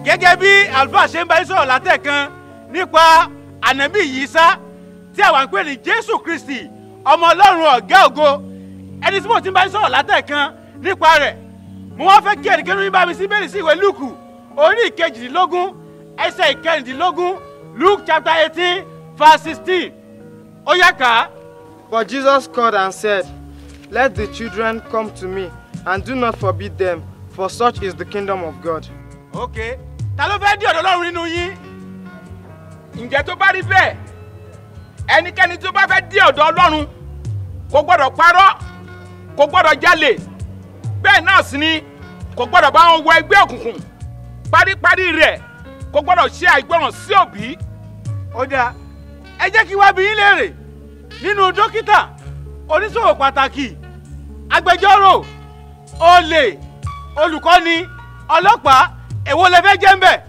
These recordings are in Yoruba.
gẹ́gẹ́ bí àlùfáà ṣe ń bá yín sọ̀rọ̀ látẹ̀kan nípa ànábì Ìsá tí àwa ń pè ní Jésù Kristi ọmọ Ọlọ́run ọ̀gá ògo ẹni tí mo ti ń bá yín sọ̀rọ̀ látẹ̀kan nípa rẹ̀ mo wá fẹ́ kí ẹnikẹ́ni yín bá mi sí bẹ́ẹ̀ sí ìwé Lúùkù orí ìkejìdínlógún ẹsẹ̀ ìkẹrìndínlógún Luke chapter eighteen verse sixteen ó yá kà á. But Jesus called and said, Let the children come to me, and do not forbid them, for such is the kingdom of God. ok ta ló fẹ́ dí ọ̀dọ̀ Ọlọ́run nínú yín. ǹjẹ́ tó bá rí bẹ́ẹ̀ ẹnikẹ́ni tó bá fẹ́ dé ọ̀dọ̀ ọlọ́run kò gbọ́dọ̀ parọ́ kò gbọ́dọ̀ jalè bẹ́ẹ̀ náà sì ni kò gbọ́dọ̀ bá wọn wọ ẹgbẹ́ òkùnkùn paríparí rẹ̀ kò gbọ́dọ̀ ṣe àìgbọràn sí òbí. ó dáa ẹ jẹ́ kí wá bí yín léèrè nínú dókítà oníṣòwò pàtàkì agbẹjọ́rò olè olùkọ́ni ọlọ́pàá èwo lẹ fẹ́ jẹ́ ń bẹ̀.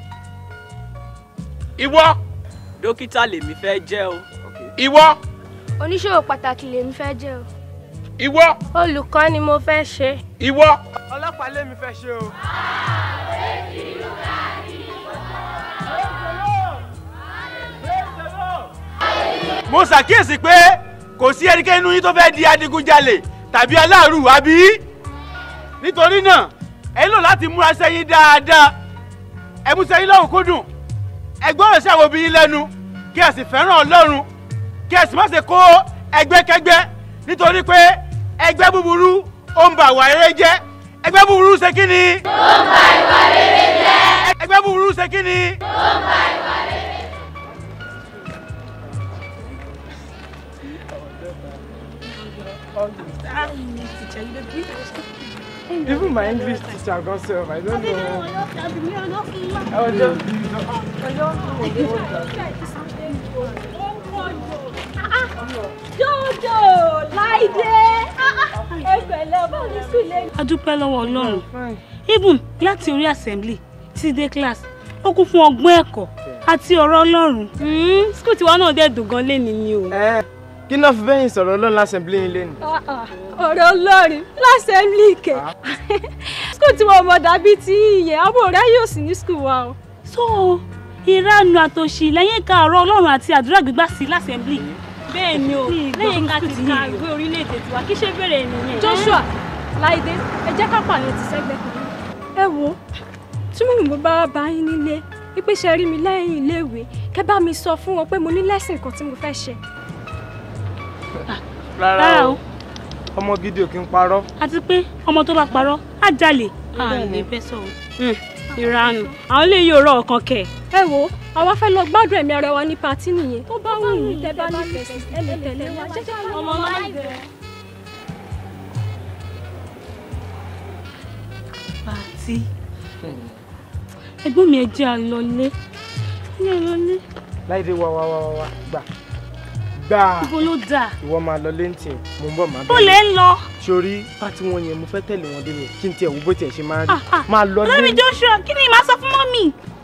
ìwọ dókítà lèmi fẹ́ jẹ́ o. ìwọ oníṣòwò pàtàkì lèmi fẹ́ jẹ́ o. ìwọ olùkọ́ ni mo fẹ́ ṣe. ìwọ. ọlọ́pàá lèmi fẹ́ ṣe o. mo ṣàkíyèsí pé kò sí ẹnikẹ́ni nínú yín tó fẹ́ di adigunjalè tàbí aláàrù àbí nítorí náà ẹ nílò láti múra sẹ́yìn dáadáa ẹ mú sẹ́yìn lọ́rùn kúndùn ẹ gbọ́dọ̀ sí àwọn obìnrin lẹ́nu kí ẹ sì fẹ́ràn Ọlọ́run kí ẹ sì má ṣe kó ẹgbẹ́kẹ́gbẹ́ nítorí pé ẹgbẹ́ búburú ó ń ba ìwà rere jẹ́ ẹgbẹ́ búburú ṣe kí ni. ó ń ba ìwà rere jẹ́. ẹgbẹ́ búburú ṣe kí ni. ó ń ba ìwà rere jẹ́. Even my English teacher got self, I don't know. I was just Jọjọ Láìdé ẹgbẹ̀lẹ̀ báwo ni sílẹ̀. a dúpẹ́ lọ́wọ́ ọlọ́run even láti orí assembly títí dé class ó kún fún ọgbọ́n ẹ̀kọ́ àti ọ̀rọ̀ ọlọ́run school tiwa náà dẹ̀ dùn gan lẹ́ni ni o. kí náà fi bẹ́yìn sọ̀rọ̀ ọlọ́run lásẹ̀mblé yín lẹ́nu. ọ̀rọ̀ Ọlọ́run lásẹ̀mílì kẹ̀. skul tí wọn mọ̀ dàbí ti ìyẹn ọmọ rẹ yóò sì ní skul wa o. so ìranu àtòṣì lẹ́yìn ká ọ̀rọ̀ ọlọ́run àti àdúrà gbígbà sí lásẹ̀mblì. bẹ́ẹ̀ ni o lẹ́yìn ká ti ka ìwé orílẹ̀-èdè tiwa kí ṣe bẹ̀rẹ̀ nìyẹn. Joshua Láìdé ẹ jẹ́ ká pààyàn ti sẹ́gbẹ́ kan. ẹ wo tí mo mọ̀ bá bá yín nílé wípé ṣe rí mi lẹ́yìn iléèwé kẹ́ bá mi sọ fún wọn pé mo ní lẹ́sìn kan tí mo fẹ́ ṣe. rárá o ọmọ gidi ò kí ń parọ́. àti pé ọmọ tó bá parọ́ á jalè. a lè bẹ́ sọ̀rọ̀. ìranu àwọn lè yóò rọ ọ̀kan kẹ̀. ẹ wo àwa fẹ́ lọ gbádùn ẹ̀mí ara wa ní patí nìyẹn tó bá wù yín tẹ́ bá nífẹ̀ẹ́ sí ẹ lè tẹ̀lé wa jẹ́ ká lọ. ọmọ Láìdé. pàtí ẹ̀gbọ́n mi ẹ jẹ́ àlọlé ẹ lọlé. Láìdé wá wá wá wá wá gbà gbà. ibo ló dà. ìwọ máa lọ léǹtì mo ń bọ̀ máa bó lè ń lọ. sórí pátí wọn yẹn mo fẹ́ tẹ̀lé wọn dé mi kí n tiẹ̀ wo bó tiẹ̀ ṣe máa rí máa lọ lórí Joshua kí ni màá sọ fún mọ́mì.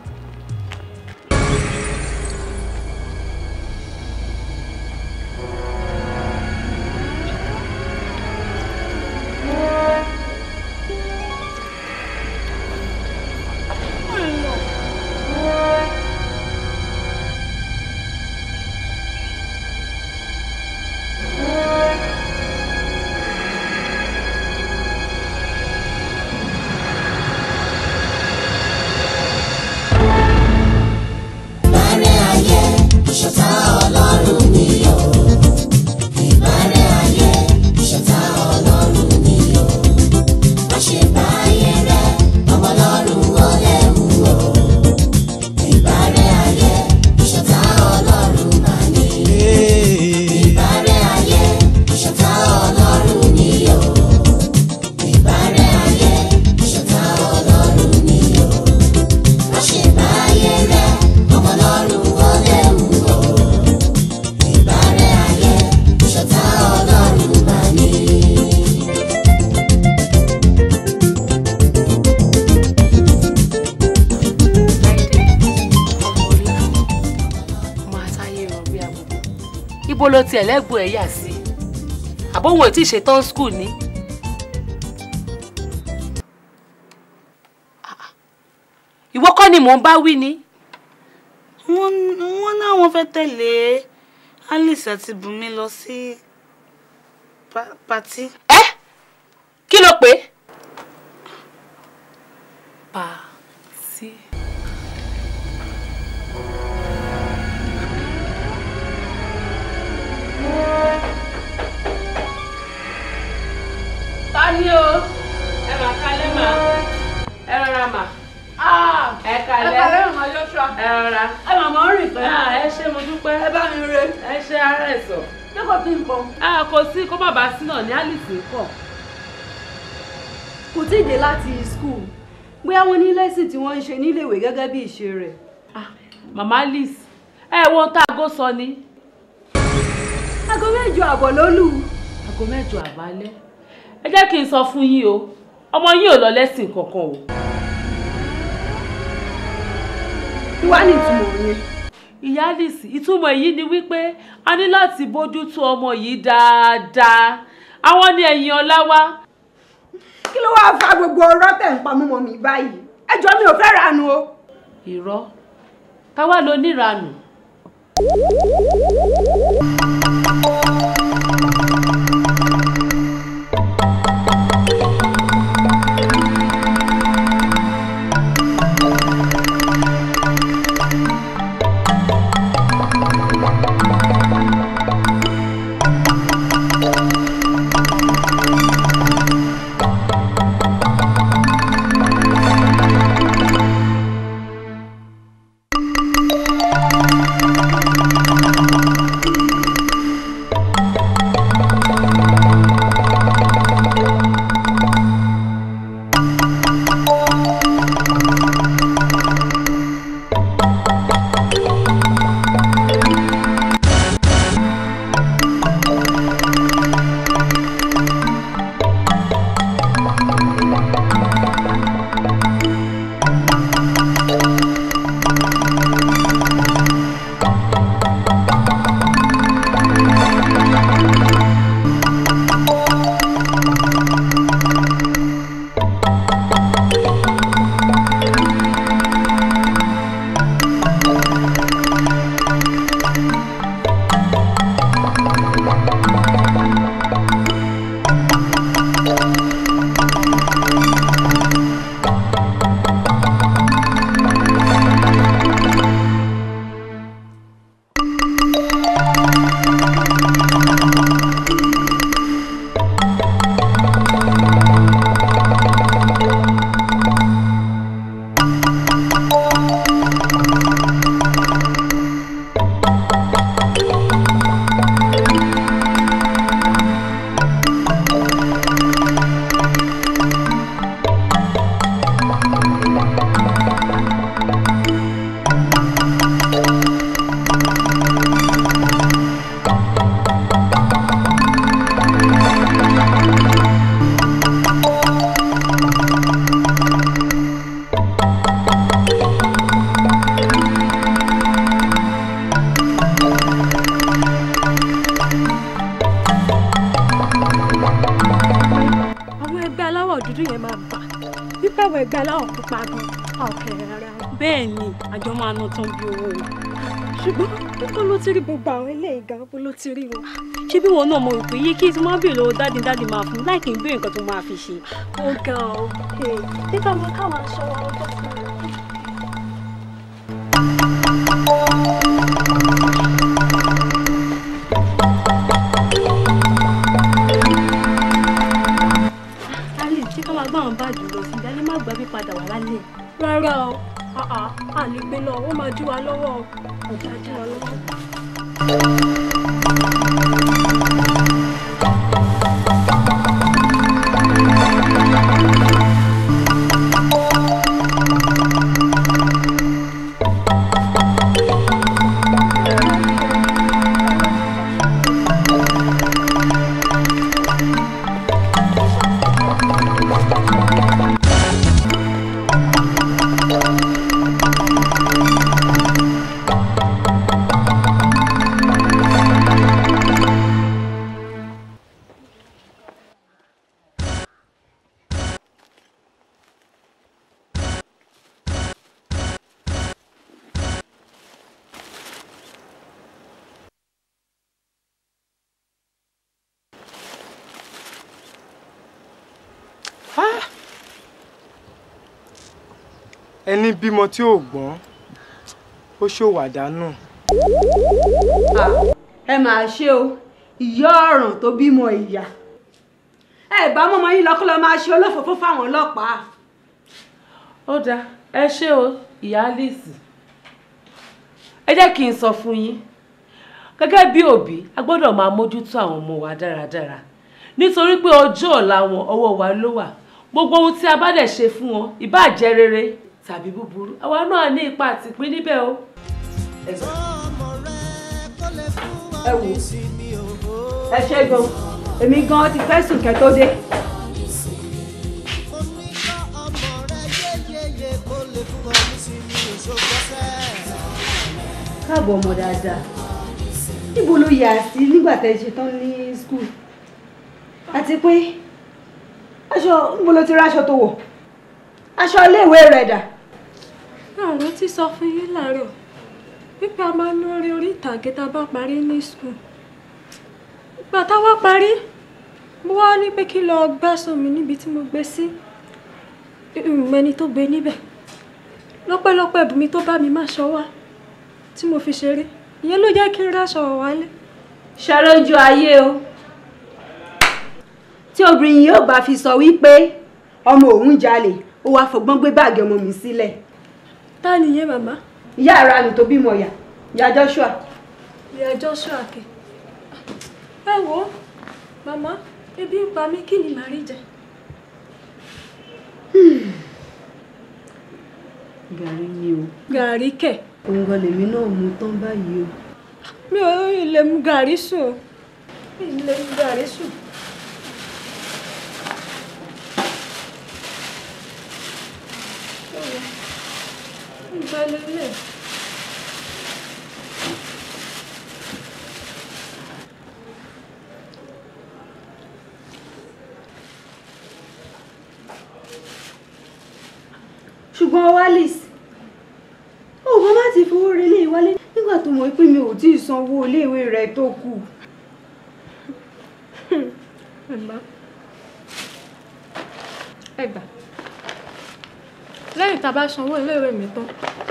Ìbárẹ́ ayé ìṣọ̀tá Ọlọ́run ni o. Ìbárẹ́ ayé ìṣọ̀tá Ọlọ́run ni o. Má ṣe bá ayé rẹ ọmọ Ọlọ́run ó léwu o. Ìbárẹ́ ayé ìṣọ̀tá Ọlọ́run mà ní. Ìbárẹ́ ayé ìṣọ̀tá Ọlọ́run ni o. Ìbárẹ́ ayé ìṣọ̀tá Ọlọ́run ni o. Má ṣe bá ayé rẹ ọmọ Ọlọ́run ó léwu o. Ìbárẹ́ ayé ìṣọ̀tá Ọlọ́run mà ní. ọmọ àtàyè ràn bí agogo ibo ló tiẹ̀ lẹ́gbọ̀ọ́ ẹ̀ yà sí àbóhùn ètí ìṣetán skul ni. ìwọ kọ́ ni mò ń bá wí ni. wọ́n wọ́n náwọn fẹ́ tẹ̀lé alice àti bùnmi lọ sí pa- patí. ẹ kí ló pé. pàtí. ta ni o ẹ mà kalẹ̀ mà ẹ rọra mà ẹ kalẹ̀ ẹ kalẹ̀ màmá Joshua. ẹ rọra ẹ màmá rìn pẹ́. ẹ ṣe mo dúpẹ́ ẹ bá mi re. ẹ ṣe ara ẹ̀ sọ. ṣé kò sí nǹkan. kò sí kó má bàa sí náà ní alice ń kọ̀. kò tí ì dé láti school bóyá wọ́n ní lẹ́sìn tí wọ́n ń ṣe níléèwé gẹ́gẹ́ bí ìṣe rẹ̀. màmá alice ẹ wo ohun tá aago sọ ni. aago mẹ́jọ àbọ̀ ló lù. aago mẹ́jọ àbálẹ́ ẹ jẹ́ kí n sọ fún yín o ọmọ yín ò lọ lẹ́sìn kankan o. kí wàá ní ìtumọ̀ yẹn. ìyá alice ìtumọ̀ èyí ni wípé a ní láti bójútó ọmọ yìí dáadáa àwọn ní ẹ̀yìn ọlá wá. kí ló wáá fa gbogbo ọ̀rọ̀ tẹ̀ ń pa mọ́ mi báyìí ẹjọ́ mi ò fẹ́ ranu o. irọ́ táwa ló níranù. àwọn ẹgbẹ́ aláwọ̀ dúdú yẹn máa bà wípé àwọn ẹgbẹ́ aláwọ̀ pupa gan a ò kẹrẹ rárá. bẹ́ẹ̀ ni àjọ máa ná tán bí owó o. ṣùgbọ́n níbo ló ti rí gbogbo àwọn eléyìí gan bó ló ti rí wọn. ṣé bí wọn náà mọ ìpè yìí kí tí wọn béèrè lọ́wọ́ dáàdì dáàdì máa fún láì kí n béèrè nǹkan tó máa fi ṣe. ó ga ọ nígbà wọn káwọn aṣọ wọn bọ́ sí i. alice ṣé ká máa gbọ́ àwọn báàgì lọ sí ìdálé má gbàgbé padà wà lálẹ́. rárá o àà à lè gbé lọ ó máa dí wa lọ́wọ́ ọ̀gá dí wa lọ́wọ́. ẹni bímọ tí ò gbọ́n ó ṣòwò àdánù. ẹ máa ṣe o ìyá ọ̀ràn tó bímọ ìyá ẹ bá mọ́mọ́ yín lọ́kọ́ lọ́ máa ṣe olófòófó fáwọn ọlọ́pàá. ó dáa ẹ ṣé o ìyá Alice ẹ jẹ́ kí n sọ fún yín gẹ́gẹ́ bí òbí a gbọ́dọ̀ máa mójútó àwọn ọmọ wa dáradára nítorí pé ọjọ́ ọ̀la wọn ọwọ́ wa ló wà gbogbo ohun tí a bá dẹ̀ ṣe fún wọn ìbáà jẹ́ rere tàbí búburú àwa náà ní ipa àtìpín níbẹ̀ o. ẹ wò ẹ ṣe gan èmi gan ti fẹ́ sùn kẹ́ tó dé. káàbọ̀ ọmọ dáadáa níbo ló yà sí nígbà tẹ́ ẹ ṣe tán ní skul àti pé aṣọ níbo ló ti rí aṣọ tó wọ̀ aṣọ iléèwé rẹ̀ dà. àwọn ti sọ fún yín láàárọ̀ wípé a máa ń lórí orí ìtàgé tá a bá parí ní skul ìgbà táwa parí mo wá ní pé kí lọ gbẹ́sùn mi níbi tí mo gbé sí ìmẹ́ni tó gbé níbẹ̀ lọ́pẹ́lọpẹ́ bùnmi tó bá mi má ṣọ wá tí mo fi ṣeré ìyẹn ló jẹ́ kí n ráṣọ wálé. ṣàlójú ayé o tí obìnrin yóò bá fi sọ wípé ọmọ òun jalè ó wàá fọgbọ́n gbé báàgì ọmọ mi sílẹ̀. ta nìyẹn màmá. ìyá ara mi tó bímọ yà ìyá Joshua. ìyá Joshua kẹ ẹ wo màmá ebi ń pa mí kí ni màá rí jẹ. gàrí ni o. gàrí kẹ. òun gan lèmi náà mú tán báyìí o. mi ò lè mu gàrí sùn o mi ò lè mu gàrí sùn. Ìgbàlélẹ̀. ṣùgbọ́n walis ó bá má ti fowó relé wálé nígbà tó mọ̀ pé mi ò tí ì sanwó iléèwé rẹ̀ tó kù. Màmá ẹ gbà lẹ́yìn tá a bá sanwó iléèwé mi tán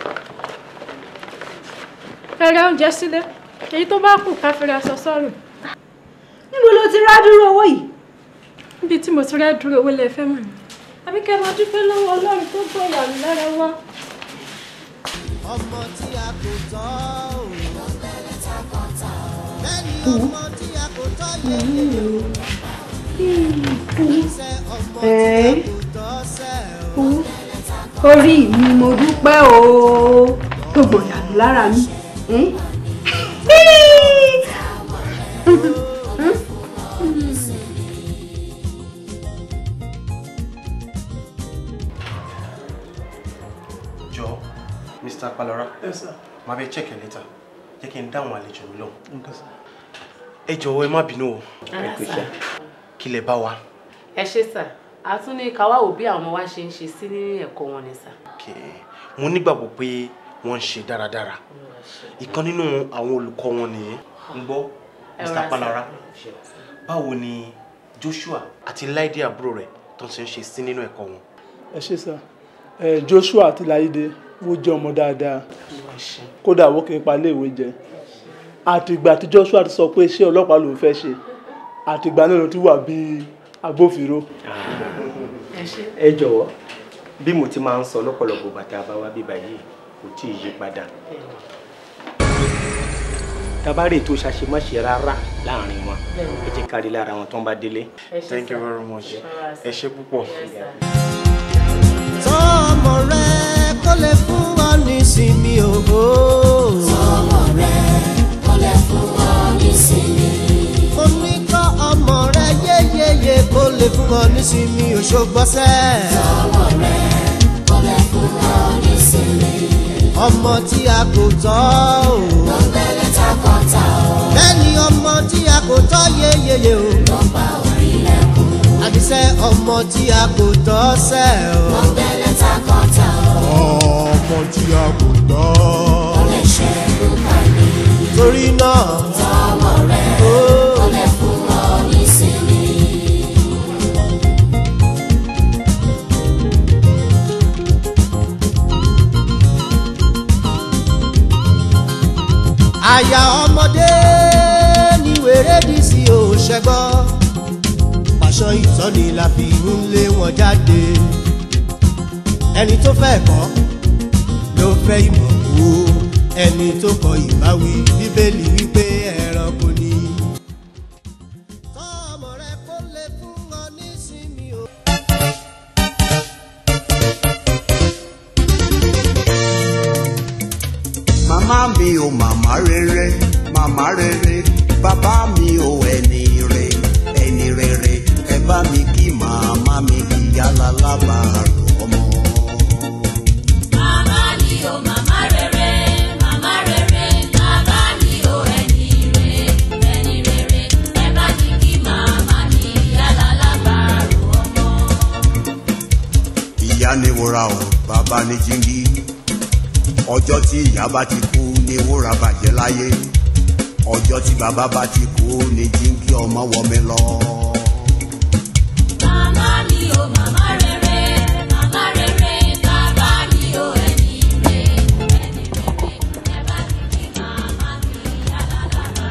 ẹ ra oúnjẹ sílé èyí tó bá kù ká fi ra aṣọ sọ́rùn. níbo ló ti rá dúró owó yìí. níbi tí mo ti rá dúró owó lè fẹ́ mọ̀ ní. àbí kẹ́ ẹ máa dúpẹ́ lọ́wọ́ ọlọ́run tó gbọ́ ìyàwó lára wa. ọmọ tí a kò tọ́ ò lẹ́ni ọmọ tí a kò tọ́ yẹ iṣẹ́ ọmọ tí a kò tọ́ sẹ́ ò. orí mi mo dúpẹ́ o tó gbọ̀yànú lára mi. jọ mr palora Yes, sir. máa bẹ check ẹ later jẹ́ kí n dáhùn àlejò mi lóhùn. ẹ jọ̀wọ́ ẹ má bínú o Ẹ kú iṣẹ́. kí lẹ bá wa. ẹ ṣe sà a tún ní ká wá wò bí àwọn ọmọ wa ṣe ń ṣe sí ní ẹ̀kọ́ wọn ni sà. mo nígbàgbọ́ pé wọ́n ń ṣe dáradára ìkan nínú àwọn olùkọ́ wọn nìyẹn ń gbọ́ Ẹ mr rọra palara sà. báwo ni joshua àti láìdé àbúrò rẹ̀ tó ń ṣe ń ṣe sí nínú ẹ̀kọ́ wọn. ẹ ṣe sá ẹ Joshua àti Láìdé wọ́n jẹ́ ọmọ dáadáa kódà wọ́n kì í pa iléèwé jẹ àtìgbà tí Joshua ti sọ pé iṣẹ́ ọlọ́pàá lòún fẹ́ ṣe àtìgbà náà ló ti wà bíi agbófinró. ẹ jọ̀wọ́ bí mo ti máa ń sọ lọ́pọ̀lọpọ̀ bàtà bá wá bíbá yìí kò tí ì yí padà tabare tó ṣàṣemáṣe rárá láàrin wọn ẹ jẹ́ kárí lára wọn tó ń bá délé. thank you very much ẹ ṣe púpọ̀. tọ́ ọmọ rẹ kó lè fún ọ nísinmi òhò. tọ́ ọmọ rẹ kó lè fún ọ nísinmi. ó ní kọ́ ọmọ rẹ yéyéyé kó lè fún ọ nísinmi òṣogbọ́sẹ̀. tọ́ ọmọ rẹ kó lè fún ọ nísinmi. ọmọ tí a kò tọ́ ò. ló ń bẹ̀rẹ̀ takọ̀tà o. bẹ́ẹ̀ni ọmọ tí a kò tọ́ yéyéyé o. ló ń bá orí lẹ́kùn. àdìsẹ́ ọmọ tí a kò tọ́ sẹ́ o. ló ń bẹ̀rẹ̀ takọ̀tà o. ọmọ tí a kò tọ́. ó lè ṣe kúkà ní. torí náà. tọmọ rẹ ó lè fún ọ nísinmi. àyà ọmọdé ní wèrè dì sí òṣègbọ́ pàṣọ ìtọ́ni la fi ń lé wọn jáde ẹni tó fẹ́ kọ́ ló fẹ́ ìmọ̀ kú ẹni tó kọ ìbáwí bíbélì wípé ẹranko ni. màmá mi ò màmá rere màmá rere bàbá mi ò ẹni re ẹni rere ẹ bá mi kí màmá mi ìyá lálábàárò ọmọ. Màmá mi ò màmá rere, màmá rere, bàbá mi ò ẹni re, ẹni rere, ẹ bá mi kí màmá mi yálà lábàárò ọmọ. ìyá ni wúrà o bàbá ni jíngí ọjọ́ tí ìyá bá ti kú ni wúrà bàjẹ́ láyé ọjọ́ tí bàbá bá ti kú ni jíngí ọmọ wọmi lọ. Màmá mi ò màmá rere, màmá rere, bàbá mi ò ẹni re, ẹni rere, ẹ bá mi kí màmá mi yálà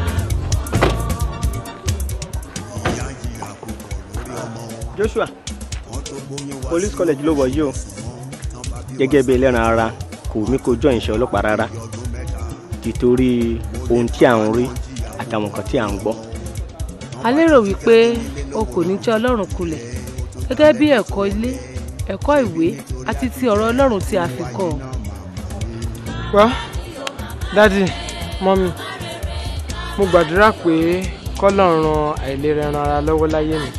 lábàárò Joshua police college ló wọ̀ yìí o gẹ́gẹ́ bí ẹlẹ́ran ara kò mí kó jọ ìṣẹ́ ọlọ́pàá rárá nítorí ohun tí à ń rí àtàwọn nǹkan tí à ń gbọ́. a lérò wípé o kò ní jẹ́ ọlọ́run kulẹ̀ gẹ́gẹ́ bí ẹ̀kọ́ ilé ẹ̀kọ́ ìwé àti ti ọ̀rọ̀ ọlọ́run tí a fi kọ́ ọ. well dadi mọ́mí mo gbàdúrà pé kọ́lọ́run ran àìlera ẹran ara lọ́wọ́ láyé mi.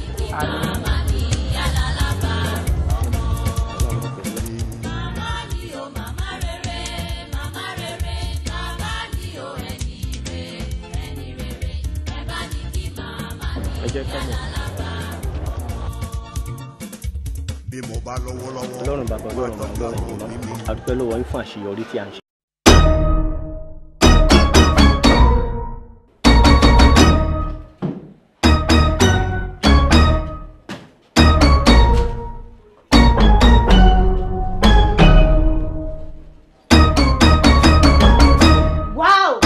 ẹ jẹ́ ká mọ̀. bí mo bá lọ́wọ́ lọ́wọ́. ọlọ́run bàbá ọlọ́run bàbá ọlọ́run ìmọ̀ àdúpẹ́ lọ́wọ́ yín fún àṣeyọrí tí à ń ṣe. Wow!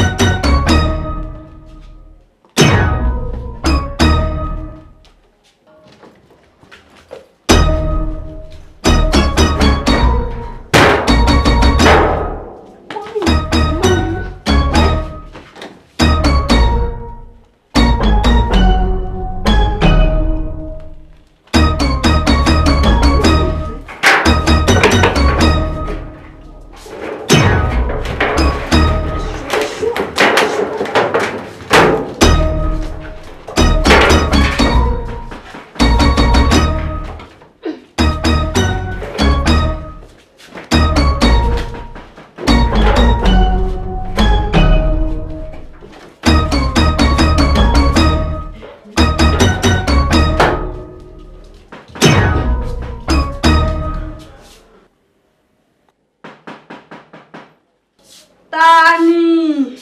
Ta ni?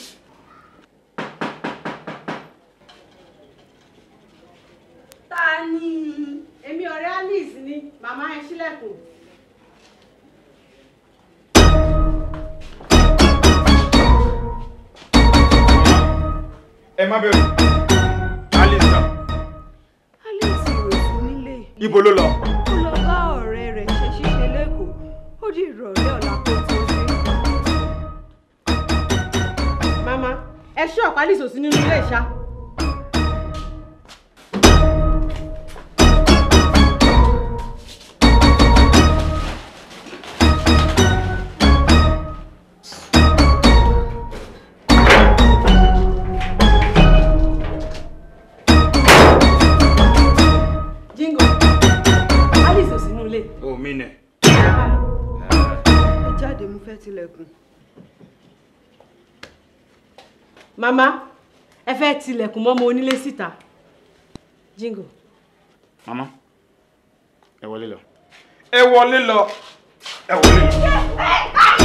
Ta ni? Èmi ọ̀rẹ́ Alice ni, màmá ẹ ṣílẹ̀kùn. ẹ má bẹ̀rù alice náà Alice ò sí nílé. ibo ló lọ. Ó lọ bá ọ̀rẹ́ rẹ̀ ṣe ṣíṣe lẹ́kọ̀ọ́. Ó di ìrọ̀lẹ́ ọ̀la kó tó dé. Màmá, ẹ ṣí ọ̀pá Alice ò sí nínú ilé ìṣá. Jingo, Alice ò sí nínú ilé. o mi nẹ. Ẹ jáde mo fẹ́ tilẹ̀kùn. Màmá, ẹ fẹ́ tilẹ̀kùn mọ́ ọmọ onílé síta. Jingo. mama ẹ wọlé lọ. ẹ wọlé lọ. ẹ wọlé lọ.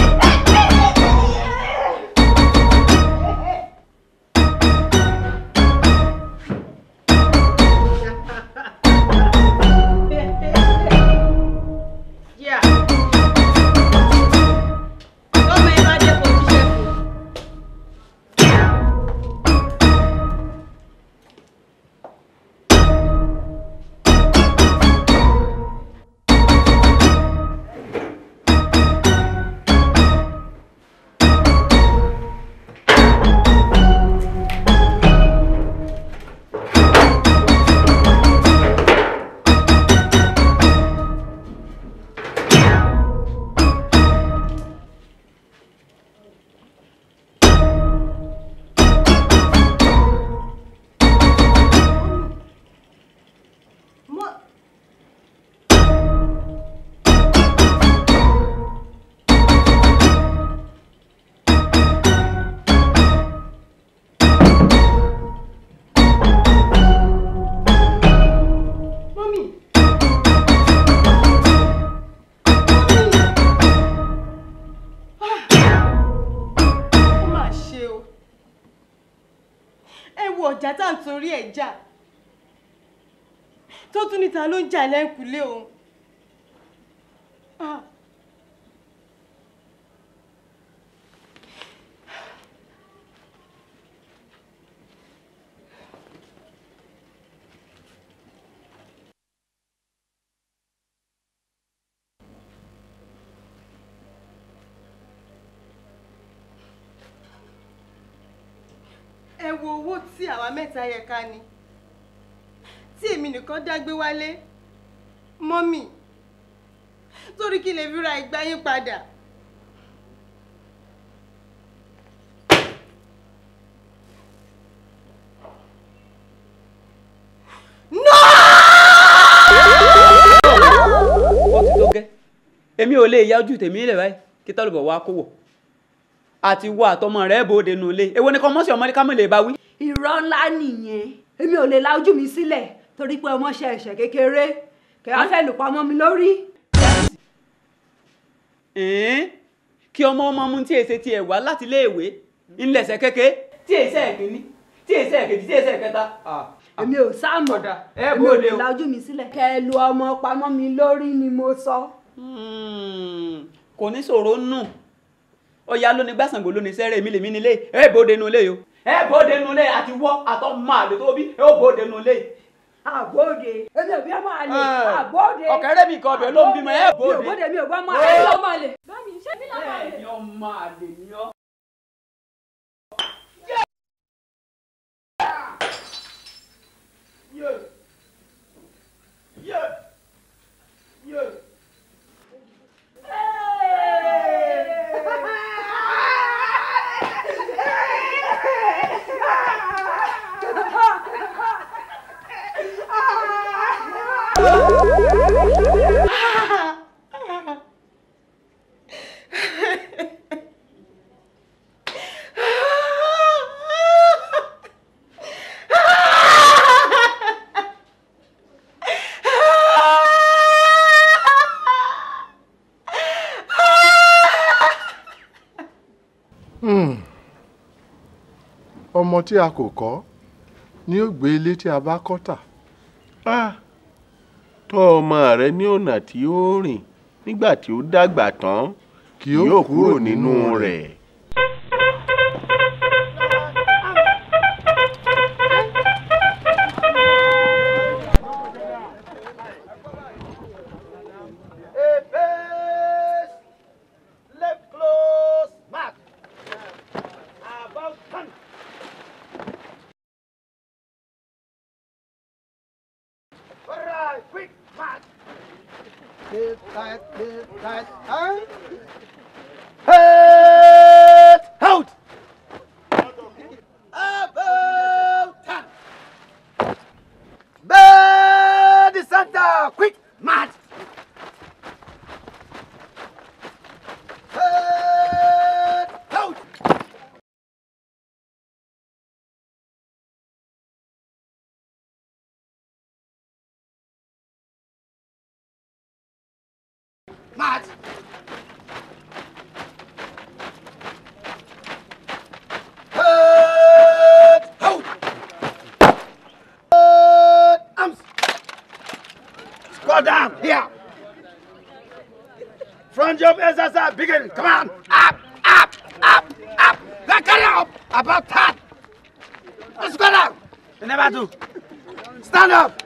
Yeah. Tọ́mọ ẹ bá dé kó jíṣẹ́ fún. ọ̀jà tá à ń torí ẹ̀ jà tó tún níta ló ń jà lẹ́kùlé òun. Ah. ẹ wo owó tí àwa mẹ́ta yẹ ká ní tí èmi nìkan dágbé wálé mọ́mì torí kí lè fi ra ìgbà yín padà. ó ti tó gẹ́ èmi ò lè ya ojú tèmi lẹ̀ báyìí kí tọ́lùbọ̀ wá kó wọ̀ àti wọ àtọmọ rẹ̀ bòde nù lé èwo ni kọ́mọ́sí ọmọdé kámọ́ lè bá wí. irọ́ ńlá nìyẹn èmi ò lè la ojú mi sílẹ̀ torí pé ọmọ ṣe ẹ̀ṣẹ̀ kékeré kẹ́ wá fẹ́ lù pamọ́ mi lórí. ẹ̀ẹ́n kí ọmọ ọmọ mu tí èsè tiẹ̀ wá láti iléèwé ńlẹ̀sẹ̀ kéke tí èsè ẹ̀kíní tí èsè ẹ̀kejì tí èsè ẹ̀kẹta. èmi ò sáàmọ̀ ẹ èmi ò bòde lè o. la ojú mi sílẹ̀ kẹ́ ẹ lu ọmọ pamọ́ mi lórí ni mo sọ. kò ní sọ̀rọ̀ nù ọ̀ya ló ní gbàsàngbò ló ní sẹ́rẹ̀ èmi lèmi nílé ẹ bòde nù lé o ẹ bòde nù lé àti wọ́ àtọ́ máa lè tó bí ẹ ó bòde nù lé. àbóde èmi ò bí ọmọ àlè àbóde. ọ̀kẹ́rẹ́ mi kan ọbẹ̀ ló ń bímọ ẹ mi ò bòde. bóde mi ò bá ọmọ Ó. àlè. ọmọ àlè. bámi ṣé bí lọ́mọ àlè. bẹ́ẹ̀ ni ọmọ àlè ni ọ́. Hmm. ọmọ tí a kò kọ́ ni ó gbé ilé tí a bá kọ́ tà. Ah, tọ́ ọmọ rẹ ní ọ̀nà tí ó rìn nígbà tí ó dàgbà tán kì yóò kúrò nínú rẹ̀. Left close, mark. About turn. Alright, quick, mark. Left, right, left, right, right. Head out. About turn. Bend the center, quick, march. Head out. March. Head out. Head arms. Squat down here. Front jump exercise begin. Come on. Up, up, up, up. Now carry up. About that. Let's go down. Never do. Stand up.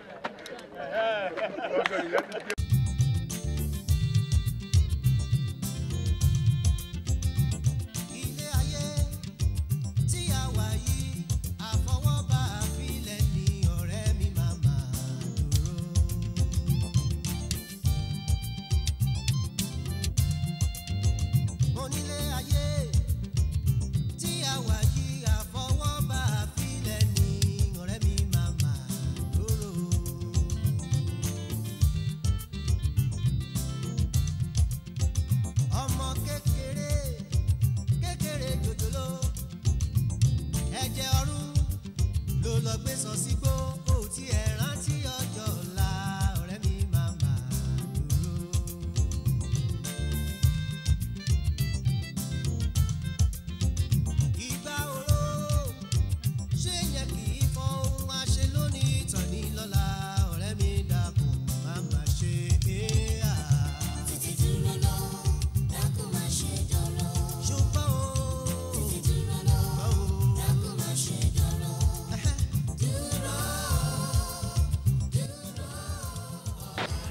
tí a wà yìí àfọwọ́bá àfilẹ̀ ní ọ̀rẹ́ mi máa máa dúró. mo nílé ayé tí a wà yìí àfọwọ́bá àfilẹ̀ ní ọ̀rẹ́ mi máa máa dúró. ọmọ kékeré kékeré jòjòló ẹ̀jẹ̀ ọ̀run ló lọ gbé sọ sígbó kò tí ẹ rántí ọjọ́ ọ̀la ọ̀rẹ́ mi máa máa dúró. ìgbà oró ṣé yẹn kì í fọ́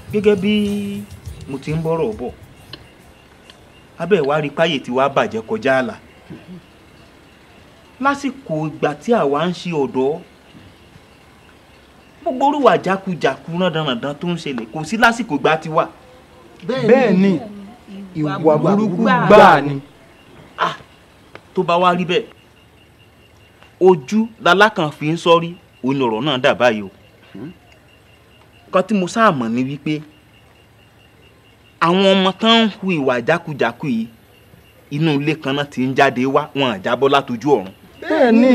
gẹ́gẹ́ bí mo ti ń bọ̀rọ̀ bọ̀ abẹ́ ìwà rí páyé tí wàá bàjẹ́ kọjá àlà lásìkò ìgbà tí àwa ń ṣe ọ̀dọ́ gbogbo orúwà jákujàku rándanràndan tó ń ṣẹlẹ̀ kò sí lásìkò ìgbà tiwa. bẹ́ẹ̀ ni ìwà burúkú gbáà ni. tó bá wá rí bẹ́ẹ̀ ojú lalákàn fi ń sọ́rí òun ọ̀rọ̀ náà dà báyìí o kan tí mo sáà mọ̀ ni wípé àwọn ọmọ tán ń hu ìwà jákujàku yìí inú ilé kan náà ti ń jáde wá wọn à jábọ́ látojú ọ̀run. bẹ́ẹ̀ ni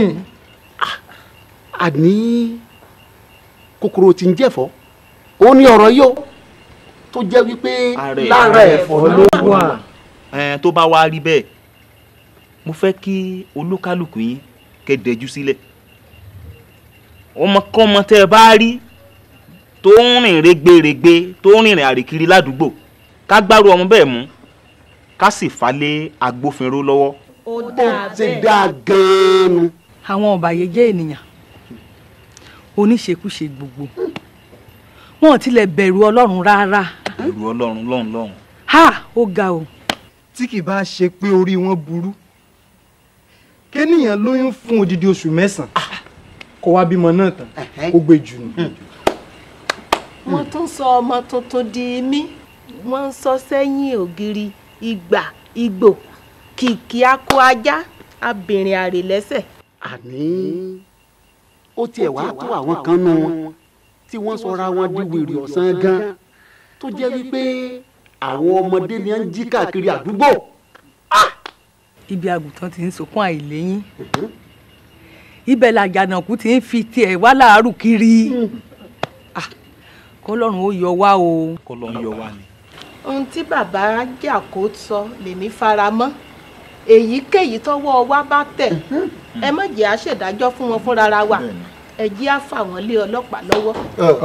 àní kòkòrò tí ń jẹ̀fọ́ ó ní ọ̀rọ̀ yìí o tó jẹ́ wípé lára ẹ̀fọ́ ló wà. ẹn tó bá wá rí bẹ́ẹ̀ mo fẹ́ kí olúkálùkù yín kẹ́ dẹjú sílẹ̀ ọmọkọ́mọ tẹ́ ẹ bá rí tó ń rìn rẹ́gbẹ̀rẹ́gbẹ́ tó ń rìnrìn àrèkiri ládùúgbò ká gbárù ọmọ bẹ́ẹ̀ mú ká sì fà lé agbófinró lọ́wọ́. ó ti dáa gan-an. àwọn ọ̀bàyéjẹ́ ènìyàn oníṣekúṣe gbogbo wọn ò tilẹ̀ bẹ̀rù ọlọ́run rárá ẹ̀rù ọlọ́run lọ́hùn lọ́hùn. ha ó ga o. tí kì bá ṣe pé orí wọn burú kéèyàn lóyún fún odidi oṣù mẹ́sàn-án kó wá bímọ náà tán kó gbé jù nù. wọ́n tún sọ ọmọ tuntun di mí wọ́n ń sọ sẹ́yìn ògiri ìgbà ìgbò kìkì akọ ajá abìnrin àrè lẹ́sẹ̀. àní ó tiẹ̀ wá tó àwọn kan nù wọn tí wọ́n sọra wọn di wèrè ọ̀sán gan tó jẹ́ wípé àwọn ọmọdé ni wọ́n ń jí káàkiri àdúgbò. ibi àgùntàn ti ń sunkún àìléyìn ibẹ̀ làjànàkú ti ń fi tiẹ̀ wá láàárù kiri Ah, kọ́lọ́run ó yọ wá o. kọ́lọ́run yọ wá ni. ohun tí bàbá jàkó sọ lèmi fara mọ́ èyíkéyìí tọ́wọ́ wa bá tẹ̀ ẹ má jẹ́ àṣèdájọ́ fún wọn fúnra wa ẹ jẹ́ á fà wọ́n lé ọlọ́pàá lọ́wọ́.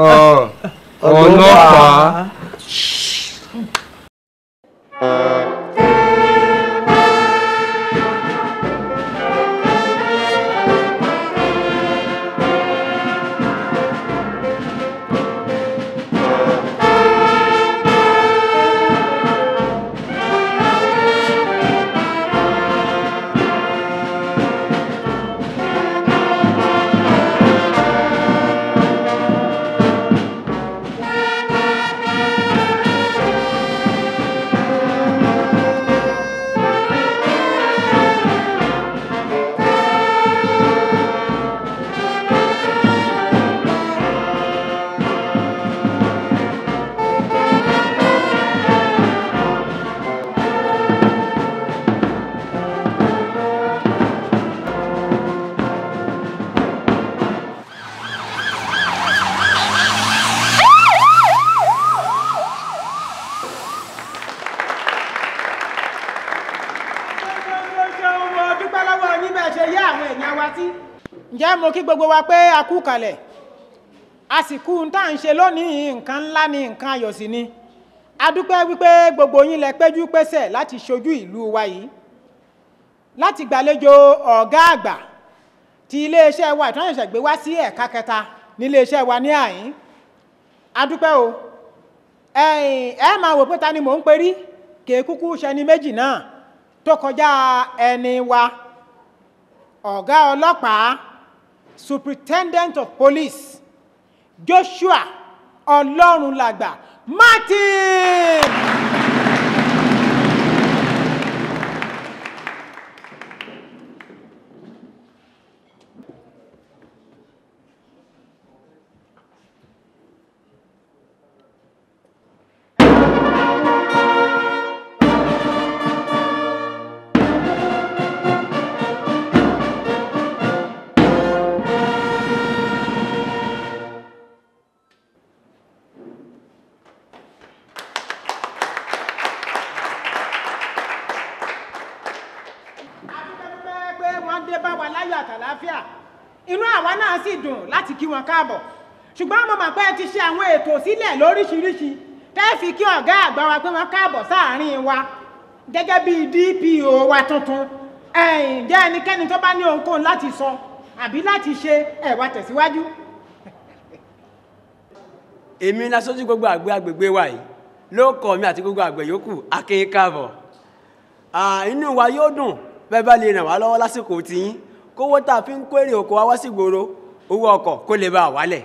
ọlọ́pàá. mo dúpẹ́ lọ́wọ́ yín bẹ́ẹ̀ ṣe yá àwọn èèyàn wa sí. ǹjẹ́ mo kí gbogbo wa pé a kú kalẹ̀ àsìkò tá à ń ṣe lónìí nǹkan ńlá ni nǹkan ayọ̀ sí ni a dúpẹ́ wípé gbogbo yín lẹ péjú pésẹ̀ láti ṣojú ìlú wa yìí láti gbàlejò ọ̀gá àgbà ti iléeṣẹ́ wa ìtàn ìṣẹ̀ṣẹ̀ gbé wá sí ẹ̀ka kẹta níléeṣẹ́ wa ní àyín a dúpẹ́ o ẹ̀yin ẹ máa wò pé ta ni mò ń perí kèé kúkú ṣẹni méjì náà tó kọjá ẹni wa ọ̀gá ọlọ́pàá superintendent of police joshua ọlọ́runlàgbà martin. pé wọ́n dé bá wa láyọ̀ àtàláfíà inú àwa náà sì dùn láti kí wọn káàbọ̀ ṣùgbọ́n mo mọ̀ pé ẹ ti ṣe àwọn ètò sílẹ̀ lóríṣiríṣi tẹ́ fi kí ọ̀gá àgbà wa pé wọ́n káàbọ̀ sáàárín wa gẹ́gẹ́ bí DPO wa tuntun ẹ̀yìn jẹ́ ẹnikẹ́ni tó bá ní ohunkóhun láti sọ àbí láti ṣe ẹ wá tẹ̀síwájú. èmi ní aṣojú gbogbo àgbẹ̀ agbègbè wa yìí ló kọ mi àti gbogbo àgbẹ̀ yòókù akin káàbọ̀ Ah, inú wa yóò dùn bẹ́ẹ̀ bá lè ràn wá lọ́wọ́ lásìkò tiyín kówó tá a fi ń kó èrè oko wa wá sí gbòòrò owó ọkọ̀ kó lè bá a wálẹ̀.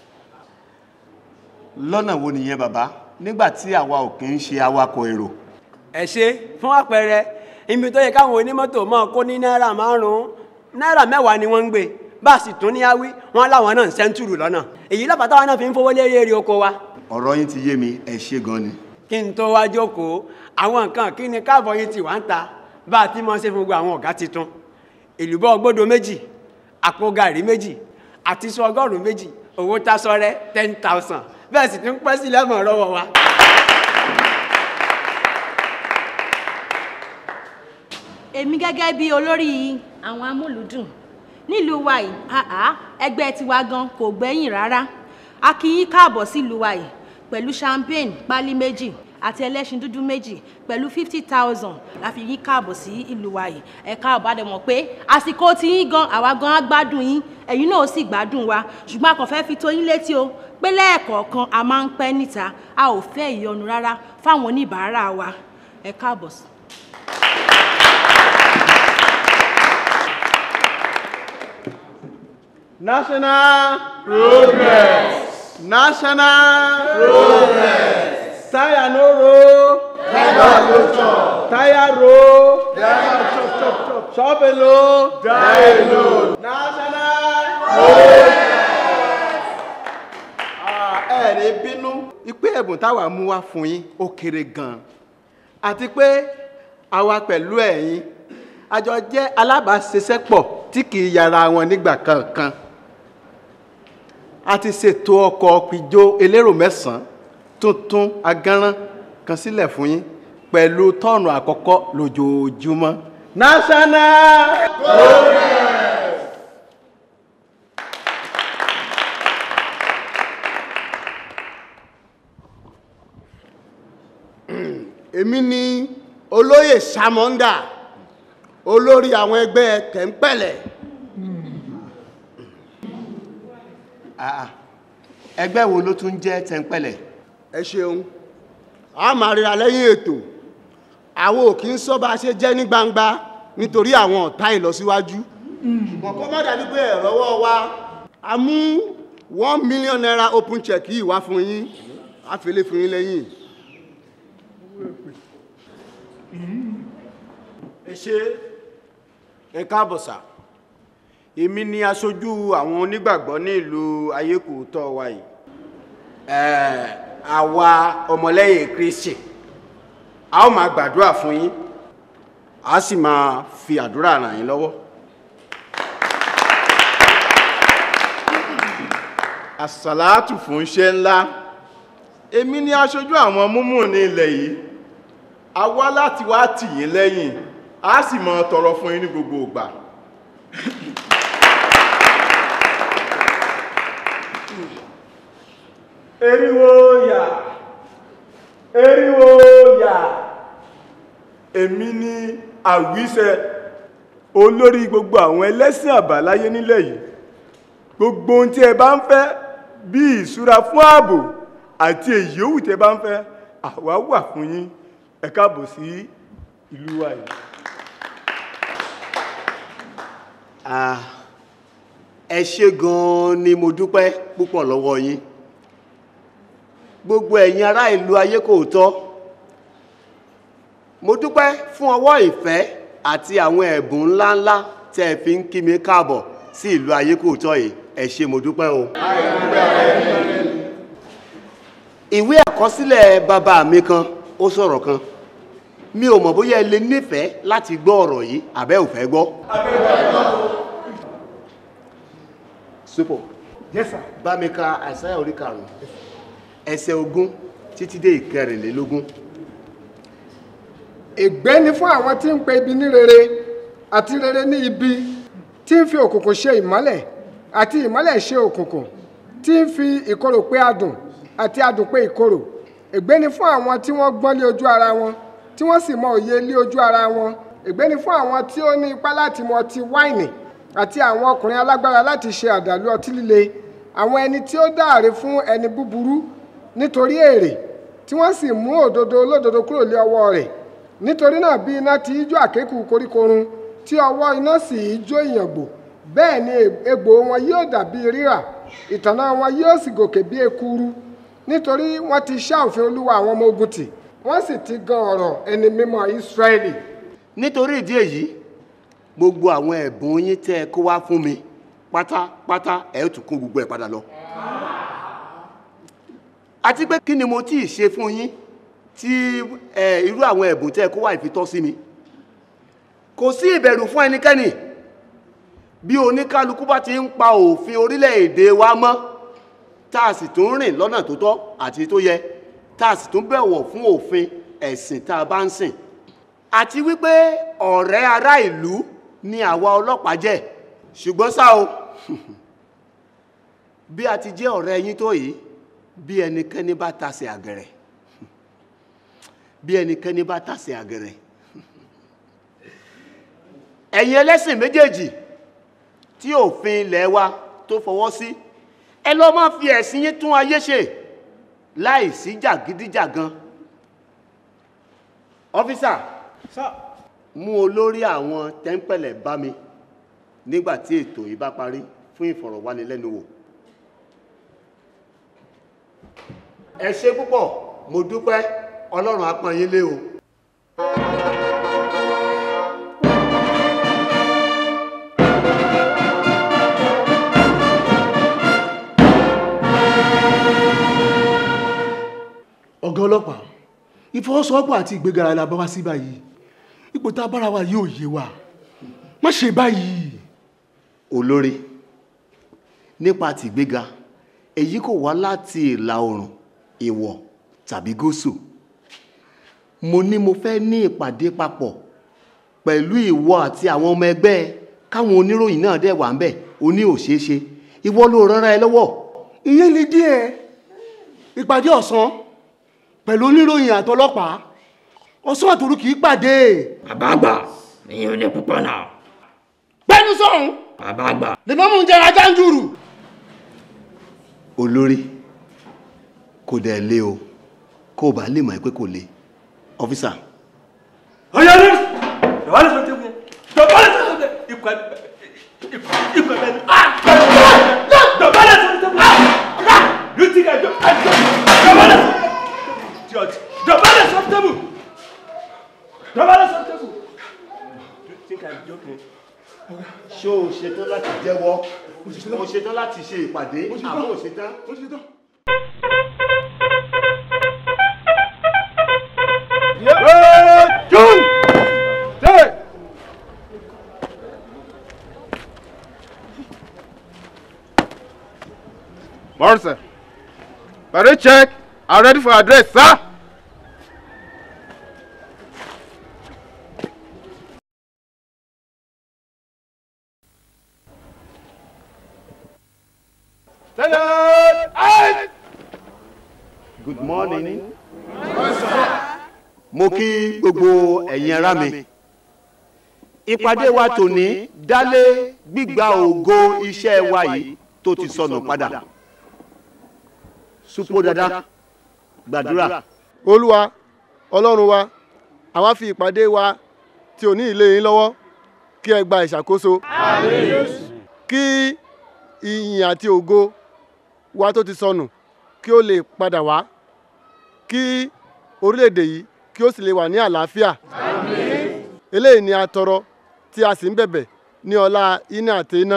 lọ́nà wo nìyẹn bàbá nígbà tí àwa ò kì í ṣe awakọ̀ èrò. ẹ ṣe fún àpẹẹrẹ ibi tó yẹ káwọn onímọ́tò máa kó ní náírà márùn-ún náírà mẹ́wàá ni wọ́n ń gbé bá a sì tún ní awí wọn láwọn náà ń sẹ́ńtúrù lọ́nà èyí lọ́pàá táwọn náà fi ń fowó lérí èrè oko wa. ọ̀rọ̀ yín ti yé mi ẹ ṣé gan ni. kí n tó wá jókòó àwọn nǹkan kí ni káàbọ̀ yín ti wá ń ta bá a ti mọ̀ ṣe fún gbogbo àwọn ọ̀gá titun èlùbọ́ gbódo méjì àpò gàrí méjì àti sọ ọgọ́rùn-ún méjì owó tásọrẹ́ ten thousand bẹ́ẹ̀ sì tún pẹ́ sí lẹ́mọ̀ lọ́wọ́ wa. èmi gẹ́gẹ́ bí olórí àwọn amúlùúdùn nílùú wa yìí àá ẹgbẹ́ tiwa gan kò gbẹ́yìn rárá a kí yín káàbọ̀ sílùú wa yìí pẹ̀lú champagne pálí méjì àti ẹlẹ́ṣin dúdú méjì pẹ̀lú fifty thousand la fi yín káàbọ̀ sí ìlú wa yìí ẹ káàbọ̀ á dẹ̀ mọ̀ pé àsìkò tí yín gan àwa gan á gbádùn yín ẹ̀yin náà ó sì gbádùn wa ṣùgbọ́n a kàn fẹ́ fi tó yín létí o pé lẹ́ẹ̀kọ̀ọ̀kan a máa ń pẹ́ níta a ò fẹ́ ìyọnu rárá fáwọn oníbàárà wa ẹ káàbọ̀ sí. National progress. National progress. Tire no roll. Driver no chop. Tire roll. Driver chop chop chop. Chop alone. Die alone. National progress. Ẹ ní bínú ìpé ẹ̀bùn táwa mú wá fún yín ó kéré gan-an àti pé àwa pẹ̀lú ẹ̀yin a jọ jẹ́ alábàáṣiṣẹ́pọ̀ tí kì í yára wọn nígbà kankan a ti ṣètò ọkọ̀ pìjọ elérò mẹ́sàn-án tuntun agánrán kan sílẹ̀ fún yín pẹ̀lú tọ́ọ̀nù àkọ́kọ́ lójoojúmọ́. national progress. èmi ni olóyè samonga olórí àwọn ẹgbẹ́ kẹ̀ńpẹ̀lẹ̀. Ah, ẹgbẹ́ wo ló tún jẹ́ tẹ́ńpẹ́lẹ̀. ẹ ṣeun a máa ríra lẹ́yìn ètò àwọn ò kí ń sọ bá a ṣe jẹ́ ní gbangba nítorí àwọn ọ̀tá ìlọsíwájú ṣùgbọ́n kó má dàbí pé ẹ̀rọwọ́ wa a mú one million naira open check yìí wá fún yín a fi lè fún yín lẹ́yìn. ẹ ṣe ẹ káàbọ̀ sà èmi ni aṣojú àwọn onígbàgbọ́ ní ìlú ayékòótọ́ wa yìí Ẹ̀, àwa ọmọlẹ́yìn kristi a ó máa gbàdúrà fún yín a sì máa fi àdúrà ràn yín lọ́wọ́ àsàlátù fún iṣẹ́ ńlá èmi ni aṣojú àwọn múmù ní ilẹ̀ yìí a wá láti wá tì yín lẹ́yìn a sì máa tọrọ fún yín ní gbogbo ìgbà eriwo yà eriwo yà èmi ni àwíṣẹ olórí gbogbo àwọn ẹlẹ́sìn àbáláyé nílẹ̀ yìí gbogbo ohun tí ẹ bá ń fẹ́ bí ìṣúra fún ààbò àti èyí òwú tí ẹ bá ń fẹ́ àwa wà fún yín ẹ káàbọ̀ sí ìlú wa yìí. Ah, ẹ ṣé gan-an ni mo dúpẹ́ púpọ̀ lọ́wọ́ yín gbogbo ẹ̀yin ará ìlú ayékòótọ́ mo dúpẹ́ fún ọwọ́ ìfẹ́ àti àwọn ẹ̀bùn ńláńlá tẹ́ ẹ fi ń kí mi káàbọ̀ sí ìlú ayékòótọ́ yìí ẹ ṣé mo dúpẹ́ o. ìwé àkọsílẹ̀ bàbá mi kan ó sọ̀rọ̀ kan mi ò mọ̀ bóyá ẹ lè nífẹ̀ẹ́ láti gbọ́ ọ̀rọ̀ yìí àbẹ́ ò fẹ́ gbọ́. Súpọ̀. Yes sir. Bá mi ka Àìsáyà orí karùn-ún, ẹsẹ̀ ogún títí dé ìkẹrìnlélógún. ègbé ni fún àwọn tí ń pe ibi ní rere àti rere ní ibi tí ń fi òkùnkùn ṣe ìmọ́lẹ̀ àti ìmọ́lẹ̀ ṣe òkùnkùn tí ń fi ìkorò pé adùn àti adùn pé ìkorò ègbé ni fún àwọn tí wọ́n gbọ́n lé ojú ara wọn tí wọ́n sì mọ òye lé ojú ara wọn ègbé ni fún àwọn tí ó ní ipá láti mu ọtí wáìnì àti àwọn ọkùnrin alágbára láti ṣe àdàlú ọtí líle àwọn ẹni tí ó dáàre fún ẹni búburú nítorí èrè tí wọ́n sì mú òdodo olódodo kúrò lé ọwọ́ rẹ̀ nítorí náà bí iná ti í jó àkékù koríkorun tí ọwọ́ iná sì í jó ìyàngbò bẹ́ẹ̀ ni egbò wọn yóò dàbí rírà ìtànná wọn yóò sì gòkè bí ekuru nítorí wọ́n ti ṣá òfin olúwa àwọn ọmọ ogun tì wọ́n sì ti gan ọ̀rọ̀ ẹni mímọ́ Ísírẹ́lì. nítorí ìdí èyí gbogbo àwọn ẹ̀bùn yín tẹ́ ẹ kó wá fún mi pátápátá ẹ̀ ó tún kó gbogbo ẹ̀ padà lọ. àti pé kí ni mo tí ì ṣe fún yín tí ẹ irú àwọn ẹ̀bùn tẹ́ ẹ kó wá ìfitọ́ sí mi. kò sí ìbẹ̀rù fún ẹnikẹ́ni bí oníkálukú bá ti ń pa òfin orílẹ̀-èdè wa mọ́ tá a sì tún rìn lọ́nà tó tọ́ àti tó yẹ tá a sì tún bẹ̀wọ̀ fún òfin ẹ̀sìn tá a bá ń sìn àti wípé ọ̀rẹ́ ará ìlú ni àwa ọlọ́pàá jẹ́ ṣùgbọ́n ṣá o bí a ti jẹ́ ọ̀rẹ́ yín tó yìí bí ẹnikẹ́ni bá tasẹ̀ àgẹ̀rẹ̀ bí ẹnikẹ́ni bá tasẹ̀ àgẹ̀rẹ̀ ẹ̀yin ẹlẹ́sìn méjèèjì tí òfin ilẹ̀ wa tó fọwọ́ sí ẹ lọ máa fi ẹ̀sìn yín tún ayé ṣe láì sí jàgídíjàgan ọ́físà mú olórí àwọn tẹ́ńpẹ̀lẹ̀ bá mi nígbà tí ètò yìí bá parí fún ìfọ̀rọ̀wánilẹ́nuwò ẹ ṣé púpọ̀ mo dúpẹ́ ọlọ́run á pọ́n yín lé o. ọ̀gá ọlọ́pàá ìfọwọ́sowọ́pọ̀ àti ìgbéga la bá wá sí báyìí ipò tá a bára wa yóò yé wa má ṣe báyìí. olórí nípa tìgbéga èyí kò wá láti ìlà oòrùn ìwọ̀ tàbí gúúsù mo ní mo fẹ́ ní ìpàdé papọ̀ pẹ̀lú ìwọ àti àwọn ọmọ ẹgbẹ́ káwọn oníròyìn náà dẹ̀ wà ń bẹ̀ ó ní òṣeéṣe ìwọ ló rọra ẹ lọ́wọ́. ìyẹn lè díẹ̀ ìpàdé ọ̀sán pẹ̀lú oníròyìn àtọlọ́pàá ọ̀sán àtòrú kì í pàdé. bàbá àgbà ìyẹn ò ní púpọ̀ náà. gbẹ́nu sọ̀hún bàbá àgbà. lè mọ́mú ń jẹrà jáǹjúrù. olórí kò dẹ̀ lé o kó o bá lè mọ̀ ẹ́ pé kò lé ọ́físà. ọ̀yá ló dọ̀bálẹ̀ sọ tẹ́kun yẹn dọ̀bálẹ̀ sọ tẹ́kun yẹn ikú ẹ̀ ikú ẹ̀ bẹ́ẹ̀ ni dọ̀bálẹ̀ sọ tẹ́kun yẹn you think I don't I don't dọ̀bálẹ̀ sọ idiot dọ̀bálẹ̀ sọ tẹ́kun dọ̀bálẹ̀ sọ tẹ́kun you think I'm joking. ṣé o ṣetán láti jẹ́wọ́ o ṣetán láti ṣe ìpàdé àbọ̀ o ṣetán. June! Hey! Morrison, Barry check. I'm ready for address, sir. Stand out! good morning. mo kí gbogbo ẹ̀yin ará mi. ìpàdé wa tòní dálé gbígba ògo iṣẹ́ wa yìí tó ti sọnù padà. supo dada gbàdúrà. olúwa ọlọ́run wa àwa fi ìpàdé wa tí ò ní ilé yín lọ́wọ́ kí ẹ gba ìṣàkóso kí ìyìn àti ògo wa tó ti sọnù kí ó lè padà wá kí orílẹ̀-èdè yìí kí ó sì lè wà ní àlàáfíà eléyìí ni a tọrọ tí a sì ń bẹ̀bẹ̀ ní ọlá iná àti iná.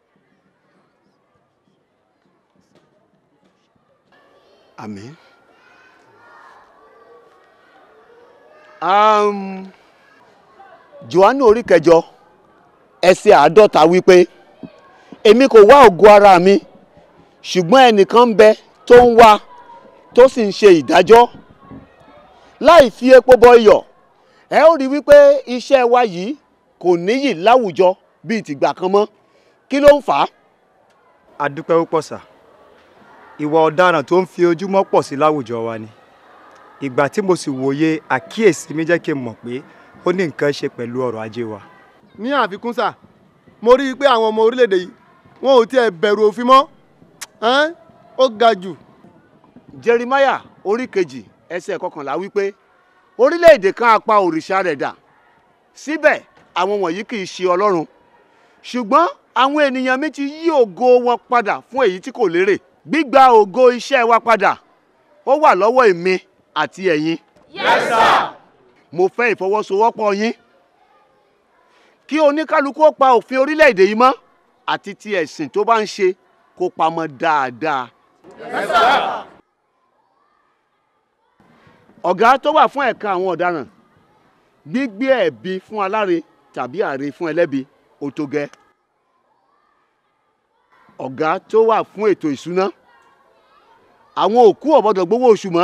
àmín. Um, johannu orí kẹjọ ẹsẹ̀ àádọ́ta wípé èmi kò wá ògo ara mi ṣùgbọ́n ẹnìkan ń bẹ tó ń wá tó sì ń ṣe ìdájọ́ láì fi epo bọ iyọ̀ ẹ ó rí wípé iṣẹ́ wa yìí kò níyì láwùjọ bíi tìgbà kan mọ́ kí ló ń fà á. a dúpẹ́ púpọ̀ sà ìwà ọ̀daràn tó ń fi ojúmọ́ pọ̀ sí láwùjọ wa ni ìgbà tí mo sì wòye àkíyèsí mi jẹ́ kí n mọ̀ pé ó ní nǹkan ṣe pẹ̀lú ọrọ̀ ajé wa. ní àfikún sà mo rí i pé àwọn ọmọ orílẹ̀-èdè yìí wọn ò tiẹ̀ bẹ̀rù òfin mọ́ ẹ́n ó ga jù. Jeremiah orí kejì ẹsẹ̀ kọkànlá wípé orílẹ̀-èdè kan á pa òrìṣà rẹ̀ dà síbẹ̀ àwọn wọ̀nyí kì í ṣe ọlọ́run ṣùgbọ́n àwọn ènìyàn mi ti yí ògo wọn padà fún èyí tí kò lérè gbígba ògo iṣẹ́ wa padà ó wà lọ́wọ́ èmi àti ẹ̀yin. Yes, sir. mo fẹ́ ìfọwọ́sowọ́pọ̀ yín kí oníkálukú ó pa òfin orílẹ̀-èdè yìí mọ́ àti ti ẹ̀sìn tó bá ń ṣe kó pamọ́ dáadáa. Yes, sir. ọ̀gá tó wà fún ẹ̀ka àwọn ọ̀daràn gbígbé ẹ̀bi fún aláre tàbí àre fún ẹlẹ́bi ó tó gẹ́. ọ̀gá tó wà fún ètò ìṣúná àwọn òkú ò gbọ́dọ̀ gbowó oṣù mọ́.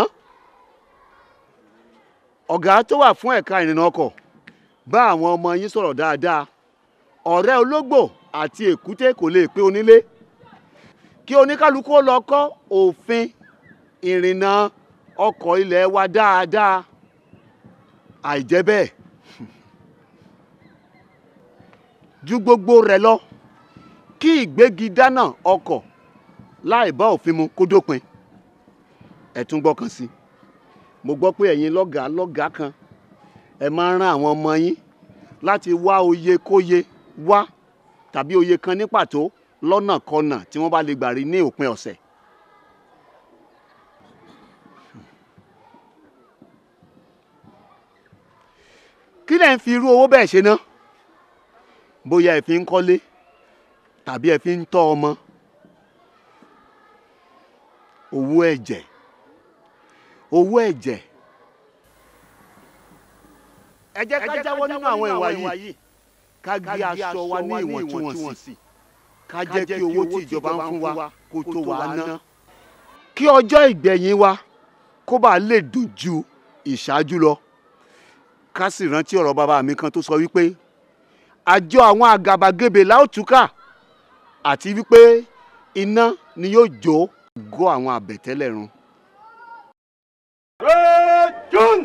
ọ̀gá tó wà fún ẹ̀ka ìrìnnà ọkọ̀ bá àwọn ọmọ yín sọ̀rọ̀ dáadáa ọ̀rẹ́ ológbò àti èkúté kò lè pé onílé kí oníkálukú ó lọ kọ́ òfin ìrìnnà ọkọ̀ ilẹ̀ wa dáadáa àìjẹ́ bẹ́ẹ̀ ju gbogbo rẹ̀ lọ kí ìgbégi dáná ọkọ̀ láì bá òfin mu kó dópin ẹ tún gbọ́ kan sí i mo gbọ́ pé ẹ̀yin lọ́gàá lọ́gàá kan ẹ máa ń rán àwọn ọmọ yín láti wá oyè kóye wá tàbí oyè kan ní pàtó lọ́nàkọnà tí wọ́n bá lè gbà rí ní òpin ọ̀sẹ̀. kí lẹ̀ ń fi irú owó bẹ́ẹ̀ ṣe ná bóyá ẹ fi ń kọ́lé tàbí ẹ fi ń tọ́ ọmọ owó ẹ̀jẹ̀ owó ẹ̀jẹ̀ ẹ jẹ́ ká jáwọ́ nínú àwọn ìwà yìí ká gbé aṣọ wa ní ìwọ̀ntúnwọ̀nsì ká jẹ́ kí owó tí ìjọba ń fún wa kó tó wa ná kí ọjọ́ ìgbẹ̀yìn wa kó bá lè dùn ju ìṣáájú lọ ká sì rántí ọ̀rọ̀ bàbá mi kan tó sọ wípé àjọ àwọn àgàbàgebè láòtúkà àti wípé iná ni yóò jó ògo àwọn àbẹ̀tẹ́lẹ̀ run. John.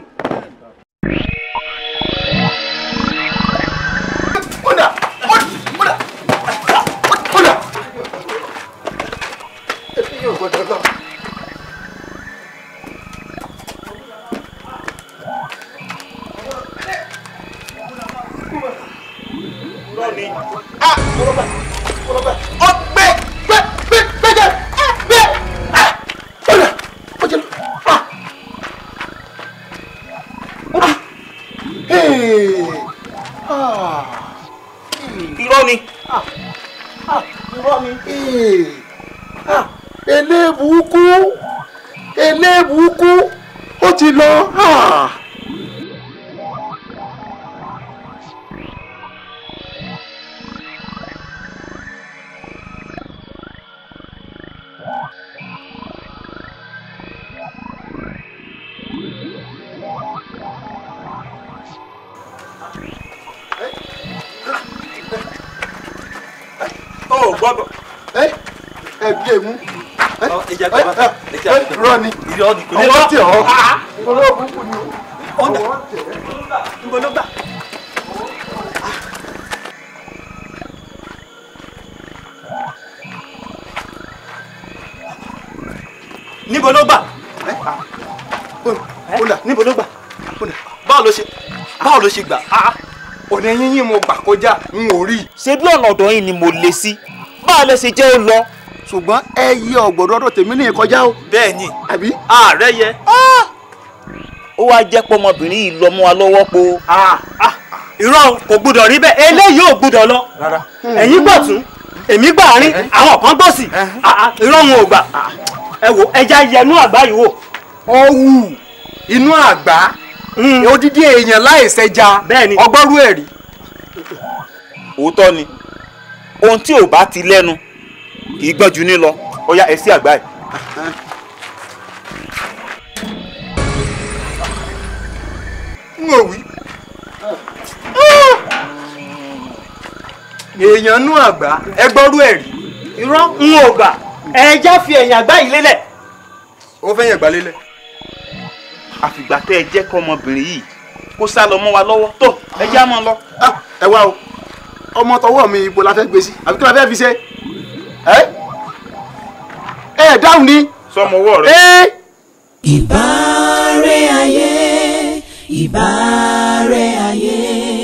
irọ́ ni. irọ́ ni. eléèbùkú eléèbùkú ó ti lọ. Ah. ó gbọ́dọ̀. ẹ ẹ bí èmú. ìjà gbọ́dọ̀ ìjà gbọ́dọ̀ rọ ni irọ́ ni kò ní ọwọ́ lọ. tẹ̀ ọ́. Ah, olóògùn kù ni o. ọwọ́ tẹ̀ níbo ló gbà. níbo ló gbà. níbo ló gbà. báwo ló ṣe báwo ló ṣe gbà. ọ̀nà yín mo gbà kọjá n ò rí. ṣé bí ọ̀nà ọ̀dọ̀ yín ni mo lè sí báwo lè ṣe jẹ́ ó lọ. ṣùgbọ́n ẹ yí ọ̀gbọ̀dọ̀ ọ̀dọ̀ tèmi ní ìkọjá o. bẹ́ẹ̀ ni àbí. ààrẹ yẹ. ó wá jẹ́ pé ọmọbìnrin yìí lọ mú wa lọ́wọ́ po. irọ́ kò gbúdọ̀ rí bẹ́ẹ̀ eléyìí ò gbúdọ̀ lọ ẹ̀yin gbọ̀ tún èmi gbà àárín àwọn kan gbọ̀ sí irọ́ wọn ò gbà ẹ wò ẹja yẹnu àgbá yìí wò. ọwù inú àgbá odidi èèyàn láìsẹja ọgbọ́rú ẹ̀ rí. òótọ́ ni ohun tí ò bá ti lẹ́nu kì í gbọ́n jù ní lọ ó yá ẹ sí àgbá yìí. n ò wí. èèyàn nú àgbá ẹgbọ́rú ẹ̀ rí. irọ́ n ò gbà ẹja fi ẹ̀yìn àgbá yìí lélẹ̀. ó fẹ́ yẹn gbà lélẹ̀. àfìgbà tẹ́ ẹ jẹ́ kọ́ ọmọbìnrin yìí kó sá lọ mọ́ wa lọ́wọ́ tó ẹ já mọ́ lọ. ẹ wá o ọmọ tọwọ́ mi ibo la fẹ́ gbé sí àbí kí la fẹ́ fi ṣe ẹ ẹ dáhùn ni. sọmọ ọwọ́ rẹ. ẹ ìbárẹ́ ayé ìbárẹ́ ayé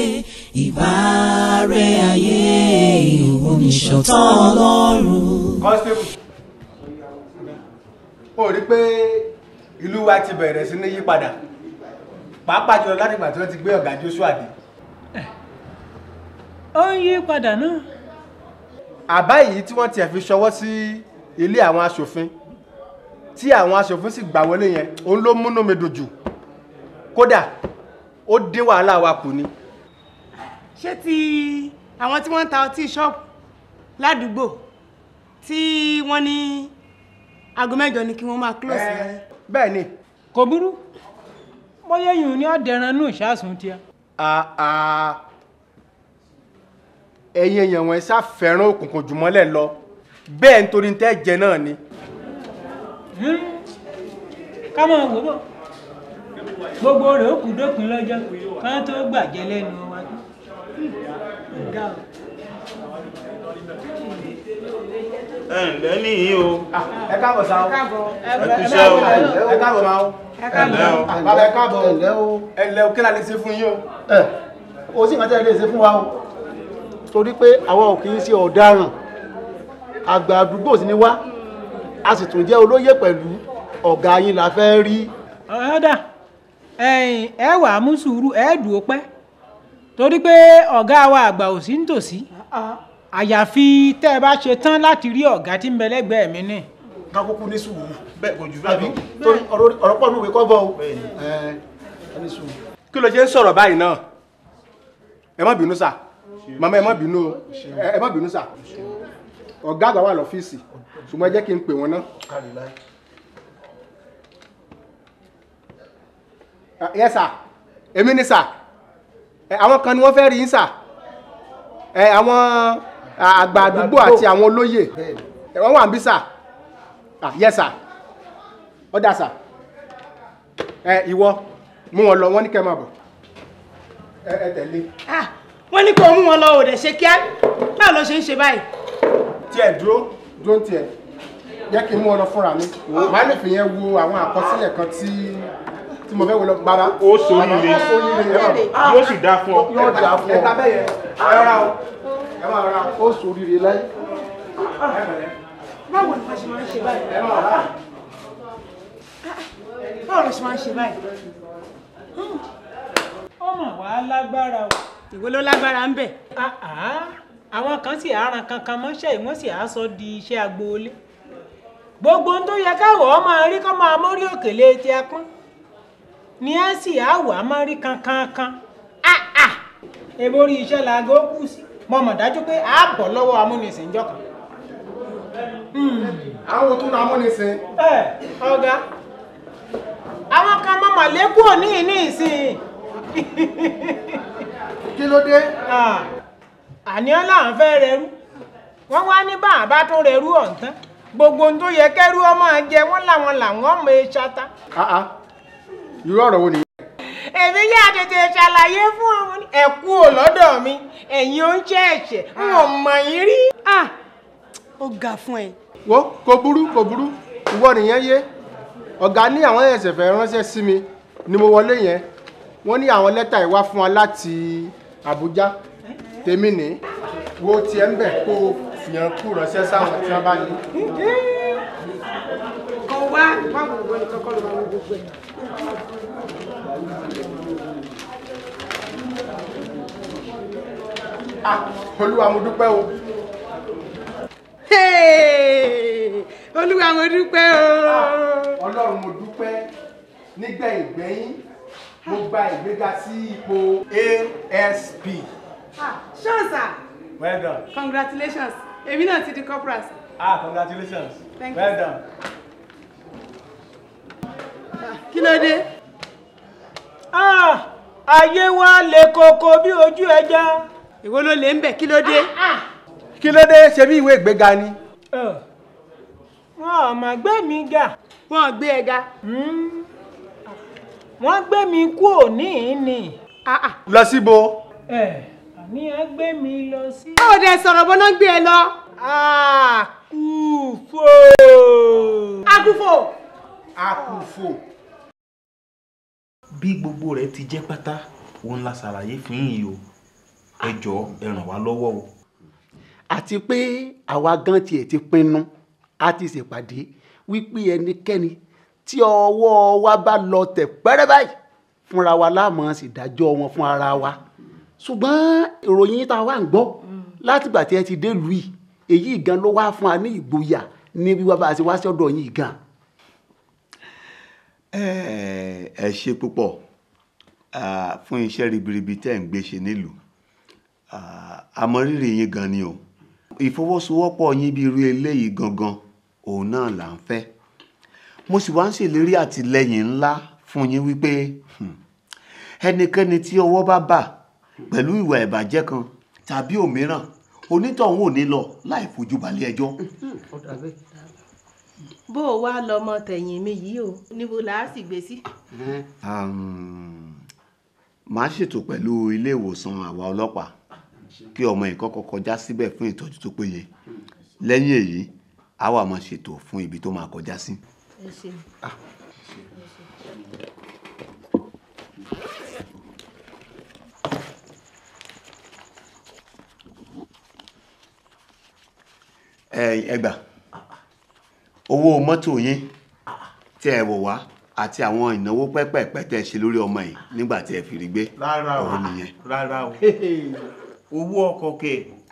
ìbárẹ́ ayé oníṣọ̀tàn ọlọ́run. constable ó rí pé ìlú wa ti bẹ̀rẹ̀ sí ní yípadà pàápàá jùlọ láti ìgbà tí wọ́n ti gbé ọ̀gá Joshua dé ó ń yí padà náà. àbá yìí tí wọ́n tiẹ̀ fi ṣọwọ́ sí ilé àwọn aṣòfin tí àwọn aṣòfin sì gbà wọlé yẹn òun ló múnú mi dùn jù kódà ó dín wàhálà wa kù ni. ṣé ti àwọn tí wọ́n ń ta ọtí ṣọ́ọ̀bù ládùúgbò tí wọ́n ní aago mẹ́jọ ni kí wọ́n máa close rẹ̀. bẹ́ẹ̀ ni. kò burú bóyá yìí ní ọ̀dẹ̀ran nù ìṣàsùn tiẹ̀. àà ẹ̀yin èèyàn wọn ṣá fẹ́ràn òkùnkùn jùmọ́lẹ̀ lọ bẹ́ẹ̀ nítorí tẹ́ jẹ náà ni. ká máa wò bọ̀ gbogbo rẹ̀ ó kù dópin lọ́jọ́ ká tó gbàjẹ́ lẹ́nu wa. Ọ̀gá o. ẹ ǹlẹ́ nìyí o. ẹ káàbọ̀ sáà o. ẹ káàbọ̀ ẹ kúṣẹ́ o. ẹ káàbọ̀ máa o. ẹ káàbọ̀. bàbá ẹ káàbọ̀ o. ẹ ǹlẹ́ o kí la lè ṣe fún yín o. ẹ o sì máa tẹ́ lè ṣe fún wa o torí pé àwa ò kì í ṣe ọ̀daràn àgbà àdúgbò sì ni wá a sì tún jẹ́ olóyè pẹ̀lú ọ̀gá yín la fẹ́ rí. ọ̀dà ẹ̀yìn ẹ wà á mú sùúrù ẹ dùn ó pẹ́ torí pé ọ̀gá wa àgbà ò sí nítòsí àyàfi tẹ́ ẹ bá ṣe tán láti rí ọ̀gá tí ń bẹ lẹ́gbẹ̀ẹ́ mi ní. ká kúkú ní sùúrù. bẹ́ẹ̀ kò jù àbí torí ọ̀rọ̀ pọ̀ nù wí kọ́ bọ̀ o. ẹ ẹ ní sùúrù. kí ló ṣe ń sọ̀rọ̀ báyìí náà ẹ má bínú sà màmá ẹ má bínú o ẹ má bínú sà ọ̀gá àgbà wà lọ́fíìsì ṣùgbọ́n ẹ jẹ́ kí n pè wọ́n ná. yẹ sà èmi ni sà ẹ, àwọn kan ni wọ́n fẹ́ rí yín sà ẹ, àwọn àgbà àdúgbò àti àwọn olóyè ẹ, wọ́n wà ń bí sà Ah, yẹ sà ọ̀dà sà ẹ ìwọ mú wọn lọ wọ́n ní kẹ́ máa bọ̀ ẹ ẹ tẹ̀lé. wọ́n ní kó mú wọn lọ òdẹ̀ ṣe kíá báwo ló ṣe ń ṣe báyìí. tiẹ̀ dúró dúró ń tiẹ̀ jẹ́ kí n mú ọ lọ fúnra mi màá lè fi yẹn wo àwọn àkọsílẹ̀ kan tí tí mo fẹ́ wo lọ bàbá. ó ṣoríire ó ṣoríire ẹ máa bọ̀. yóò sì dáa fún ọ. yóò dáa fún ọ. ẹ ta bẹ́ẹ̀ yẹn ẹ rọra o ẹ máa rọra o. ó ṣoríire láyé. báwo ni wọ́n ṣe máa ń ṣe báyìí. ẹ máa rọra. báwo ló ṣe máa ń ṣe báyìí. ọmọ wa lágbára o. ìwé ló lágbára ń bẹ̀. àwọn kan sì àràn kankan mọ́ṣẹ́ yìí wọ́n sì á sọ di iṣẹ́ agboolé. gbogbo ohun tó yẹ káwọ̀ ọ́ máa rí kọ́ máa mórí òkèlè ti ẹkún ni ẹ sì á wà á máa rí kankankan. èbó rí iṣẹ́ laago kù sí mo mọ̀ dájú pé a bọ̀ lọ́wọ́ amúnisìn jọ kan. àwọn tó na amúnisìn. ẹ ọ̀gá àwọn kan mọ màlẹ́kù òní ní ìsìn. kí ló dé. àní ọ́ làwọn fẹ́ rẹrú wọ́n wá ní bá àbá tó rẹrú ọ̀ǹtán gbogbo ohun tó yẹ kẹ́rú ọmọ jẹ wọ́n làwọn làwọn ọmọ ẹ ṣata. Ah, ah. irú ọ̀rọ̀ wo nìyẹn. èmi yá tètè ṣàlàyé fún ọmọ ní ẹ̀kú ò lọ́dọ̀ mi ẹ̀yin ó ń ṣe ẹ̀ṣẹ̀ n ò mọ̀ yín rí. ó ga fún ẹ. wo kò burú kò burú ìwọ nìyẹn yé ọ̀gá ní àwọn ẹ̀sẹ̀ fẹ́ ránṣẹ́ sí mi ni mo wọlé yẹn wọ́n ní àwọn lẹ́tà ìwá fún wa láti Àbújá tèmi ní wo tiẹ̀ ń bẹ̀ kó o fìyàn kú ránṣẹ́ sáwọn tí wọ́n bá ní. kọ wá báwo wọlé kọ́kọ́ ló máa wọ gbogbo ẹ̀. Ah, olúwa mo dúpẹ́ o. Hey! olúwa mo dúpẹ́ o. ọlọ́run mo dúpẹ́ nígbẹ̀yìn gbẹ́yìn mo gba ìgbéga sí ipò ASP. ṣọ́ọ̀sà well done. congratulations èmi náà ti di corporal. ah congratulations Thank well you. done. kí ló dé. ayé wa le koko bí ojú ẹja. èwo ló lè ń bẹ̀ kí ló dé. kí ló dé ṣe bí ìwé ìgbéga ni. wọn ò mà gbé mi ga. wọn ò gbé ẹ ga. wọ́n gbé mi kú òní ni. lọ síbo. ẹ àní ẹ gbé mi lọ sí. ó dẹ sọ̀rọ̀ bọ́ná gbé ẹ lọ. àkùfò. àkùfò. àkùfò bí gbogbo rẹ̀ ti jẹ́ pátá òun la ṣàlàyé fún yín o ẹ jọ̀ọ́ ẹ ràn wá lọ́wọ́ o. àti pé àwa gan tiẹ̀ ti pinnu a ti ṣèpàdé wípé ẹnikẹ́ni tí ọwọ́ wa bá lọ tẹ̀ pẹ́rẹ́ báyìí fúnra wa láàmú ṣèdájọ́ wọn fún ara wa ṣùgbọ́n ìròyìn tá a wá ń gbọ́ látìgbà tí ẹ ti dé lùí èyí gan ló wá fún wa ní ìgboyà ní wíwá bá a ṣe wá sí ọ̀dọ̀ yìí gan. ẹ ẹ ṣe púpọ̀ ah, fún iṣẹ́ ribiribi tẹ́ ń gbé ṣe nílùú Ah, àmọ́ rírì yín gan ni o ìfọwọ́sowọ́pọ̀ yín bí irú eléyìí gangan òun náà là ń fẹ́ mo sì wá ń ṣèlérí àtìlẹ́yìn ńlá fún yín wípé hmm, ẹnikẹ́ni tí ọwọ́ bá bà pẹ̀lú ìwà ìbàjẹ́ kan tàbí òmíràn onítọ̀hún ò ní lọ láì fojú balẹ̀ ẹjọ́. bó o wá lọmọ tẹ̀yìn mi yìí o níbo là á sì gbé sí. Um, màá ṣètò pẹ̀lú ilé ìwòsàn àwa ọlọ́pàá kí ọmọ yìí kọ́kọ́ kọjá síbẹ̀ fún ìtọ́jú tó péye lẹ́yìn èyí a wá máa ṣètò fún ibi tó máa kọjá sí. ẹ ṣeun. ẹ ẹ gbà owó mọ́tò yín tí ẹ wọ̀ wá àti àwọn ìnáwó pẹ́pẹ́pẹ́ tẹ́ ẹ ṣe lórí ọmọ yìí nígbà tí ẹ fi rí gbé rárá o òun nìyẹn. rárá o owó ọkọ̀ kẹ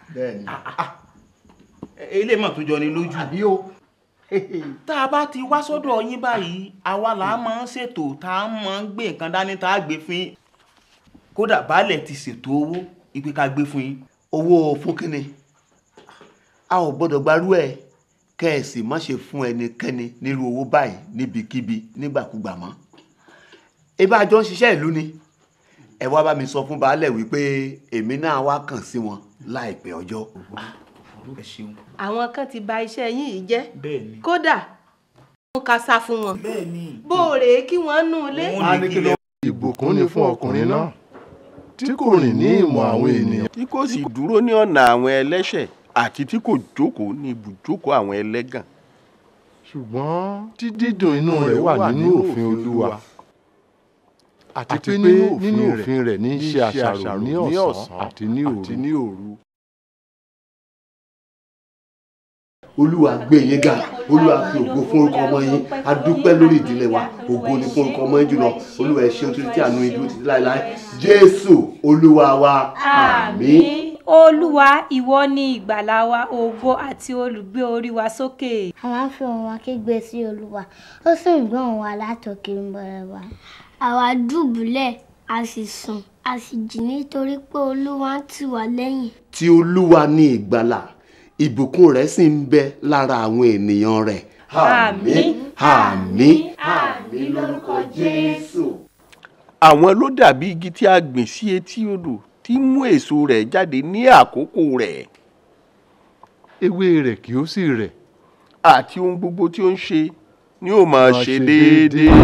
ilé mọ̀ tó jọ ni lójú. àbí o. tá a bá ti wá sọ́dọ̀ yín báyìí àwa là á máa ń ṣètò tá a máa ń gbé nǹkan dání tá a gbé fún yín kódà baálẹ̀ ti ṣètò owó ìpè ká gbé fún yín. owó fún kínní a ò gbọ́dọ̀ gbarú ẹ̀ kẹ́ ẹ sì má ṣe fún ẹnikẹ́ni nírú owó báyìí níbikíbi nígbàkúgbà mọ́ ebí àjọ ń ṣiṣẹ́ ìlú ni ẹ wá bá mi sọ fún baálẹ̀ wípé èmi náà wá kàn sí wọn láìpẹ́ ọjọ́. ẹ ṣeun. àwọn kan ti bà iṣẹ́ yín yìí jẹ́ bẹ́ẹ̀ni. kódà wọn ká sá fún wọn. bẹ́ẹ̀ni. bó o rèé kí wọ́n nù lé. ìbùkún ni fún ọkùnrin náà tí kò rìn ní ìmọ̀ àwọn ènìyàn. tí kò sì dúró ní ọ̀nà àwọn ẹlẹ́ṣẹ̀ àti tí kò jókòó ní ibùjókòó àwọn ẹlẹ́gàn. ṣùgbọ́n tí dídùn inú rẹ̀ wà nínú òfin olúwa àti pé nínú òfin rẹ̀ ní í ṣe àṣàrò ní ọ̀sán àti ní òru. olúwa gbé yín ga olúwa fi ògo fún orúkọ ọmọ yín a dúpẹ́ lórí ìdílé wa ògo ni fún orúkọ ọmọ yín jùlọ olúwa ẹ ṣeun títí tí àánú yín dúró títí láéláé jésù olúwa wa àmín. olúwa ìwọ ni ìgbàlà wa ògo àti olùgbé orí wa sókè. àwa ń fi ohùn wa kígbe sí olúwa ó sì ń gbọ́ ohùn wa látòkè ń bọ̀rẹ̀ wa. àwa dùbúlẹ̀ a sì sùn a sì jí nítorí pé olúwa ń tì wá lẹ́yìn. tí olúwa ní ìgbàlà ìbùkún rẹ̀ sì ń bẹ lára àwọn ènìyàn rẹ̀. Àmín. àmín àmín lórúkọ jésù. àwọn ló dàbí igi tí a gbìn sí etí odò tí mú èso rẹ̀ jáde ní àkókò rẹ̀. ewé rẹ̀ kì ó sì rẹ̀. àti ohun gbogbo tí ó ń ṣe ni ó máa ṣe déédéé.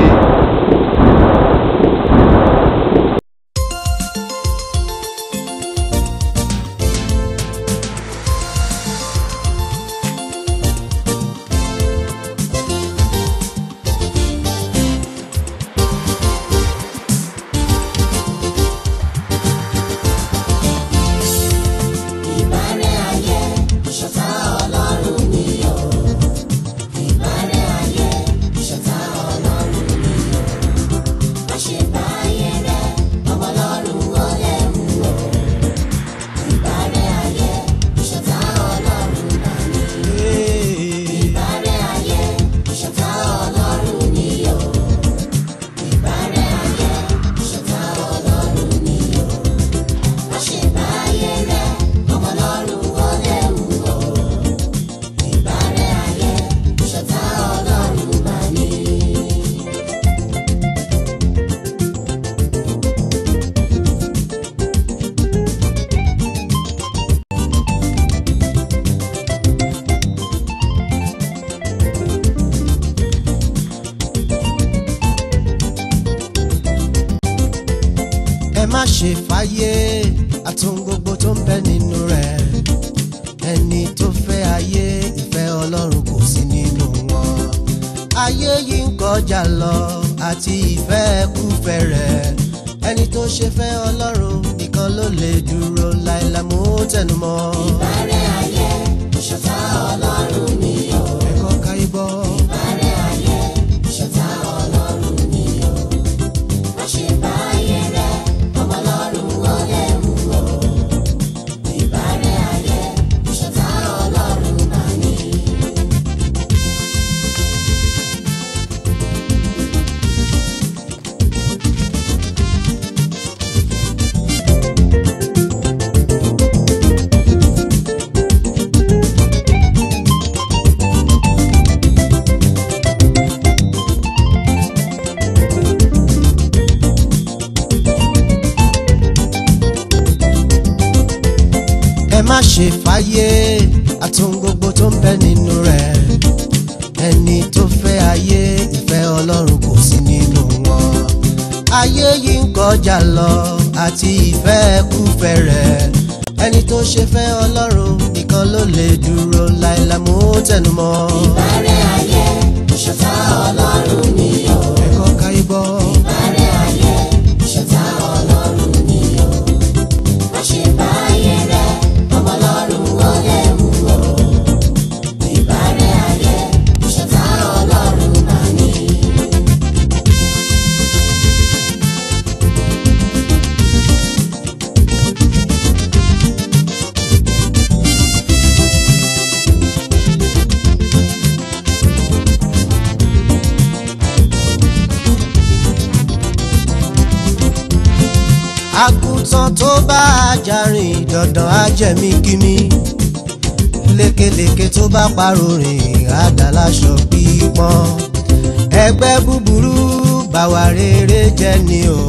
Ìbárẹ́ ayé ìṣọ̀tá ọlọ́run ni o. Ìbárẹ́ ayé ìṣọ̀tá ọlọ́run ni o. Má ṣe bá ayé rẹ ọmọ ọlọ́run ó lẹ́rù o. Ìbárẹ́ ayé ìṣọ̀tá ọlọ́run náà ni. Ìbárẹ́ ayé ìṣọ̀tá ọlọ́run ni o. Ìbárẹ́ ayé ìṣọ̀tá ọlọ́run ni o. Má ṣe bá ayé rẹ ọmọ ọlọ́run ó lẹ́rù o. Ìbárẹ́ ayé ìṣọ̀tá ọlọ́run máa ní. ẹ má ṣe fàyè àtún gbogbo tó ń bẹ nínú rẹ̀ ẹni tó fẹ́ ayé ìfẹ́ ọlọ́run kò sí nínú wọn ayé yìí ń kọjá lọ àti ìfẹ́ kúfẹ́ rẹ̀ ẹni tó ṣe fẹ́ ọlọ́run nìkan ló lè dúró láìláì mú tẹnumọ́. ìbárẹ̀ ayé ìṣọ̀tá ọlọ́run ni o. ẹ̀kọ́ káyé gbọ́. ìbárẹ̀ ayé ìṣọ̀tá ọlọ́run ni o. má ṣe bá ayé rẹ ọmọ ọlọ́run wọlé wù o. ìbárẹ̀ ayé ìṣọ̀tá ọlọ́run máa ní. ẹ má ṣe fàyè àtún gbogbo tó ń bẹ nínú rẹ̀ ẹni tó fẹ́ ayé ìfẹ́ ọlọ́run kò sí nínú wọn ayé yìí ń kọjá lọ àti ìfẹ́ kúfẹ́ rẹ̀ ẹni tó ṣe fẹ́ ọlọ́run nìkan ló lè dúró láìláì mú tẹnumọ́. ìbárẹ̀ ayé ìṣọ̀tá ọlọ́run ni o. ẹ̀kọ́ káyé gbọ́. ìbárẹ̀ ayé ìṣọ̀tá ọlọ́run ni o. má ṣe bá ayé rẹ ọmọ ọlọ́run wọlé wù o. ìbárẹ̀ ayé ìṣọ̀tá ọlọ́run máa ní. àgùntàn tó bá ajá rìn dandan á jẹ̀mí kíní lékelèké tó bá parọ́ rìn àdàláṣọ pípọ́n ẹgbẹ́ búburú bàwà rere jẹ́ ni o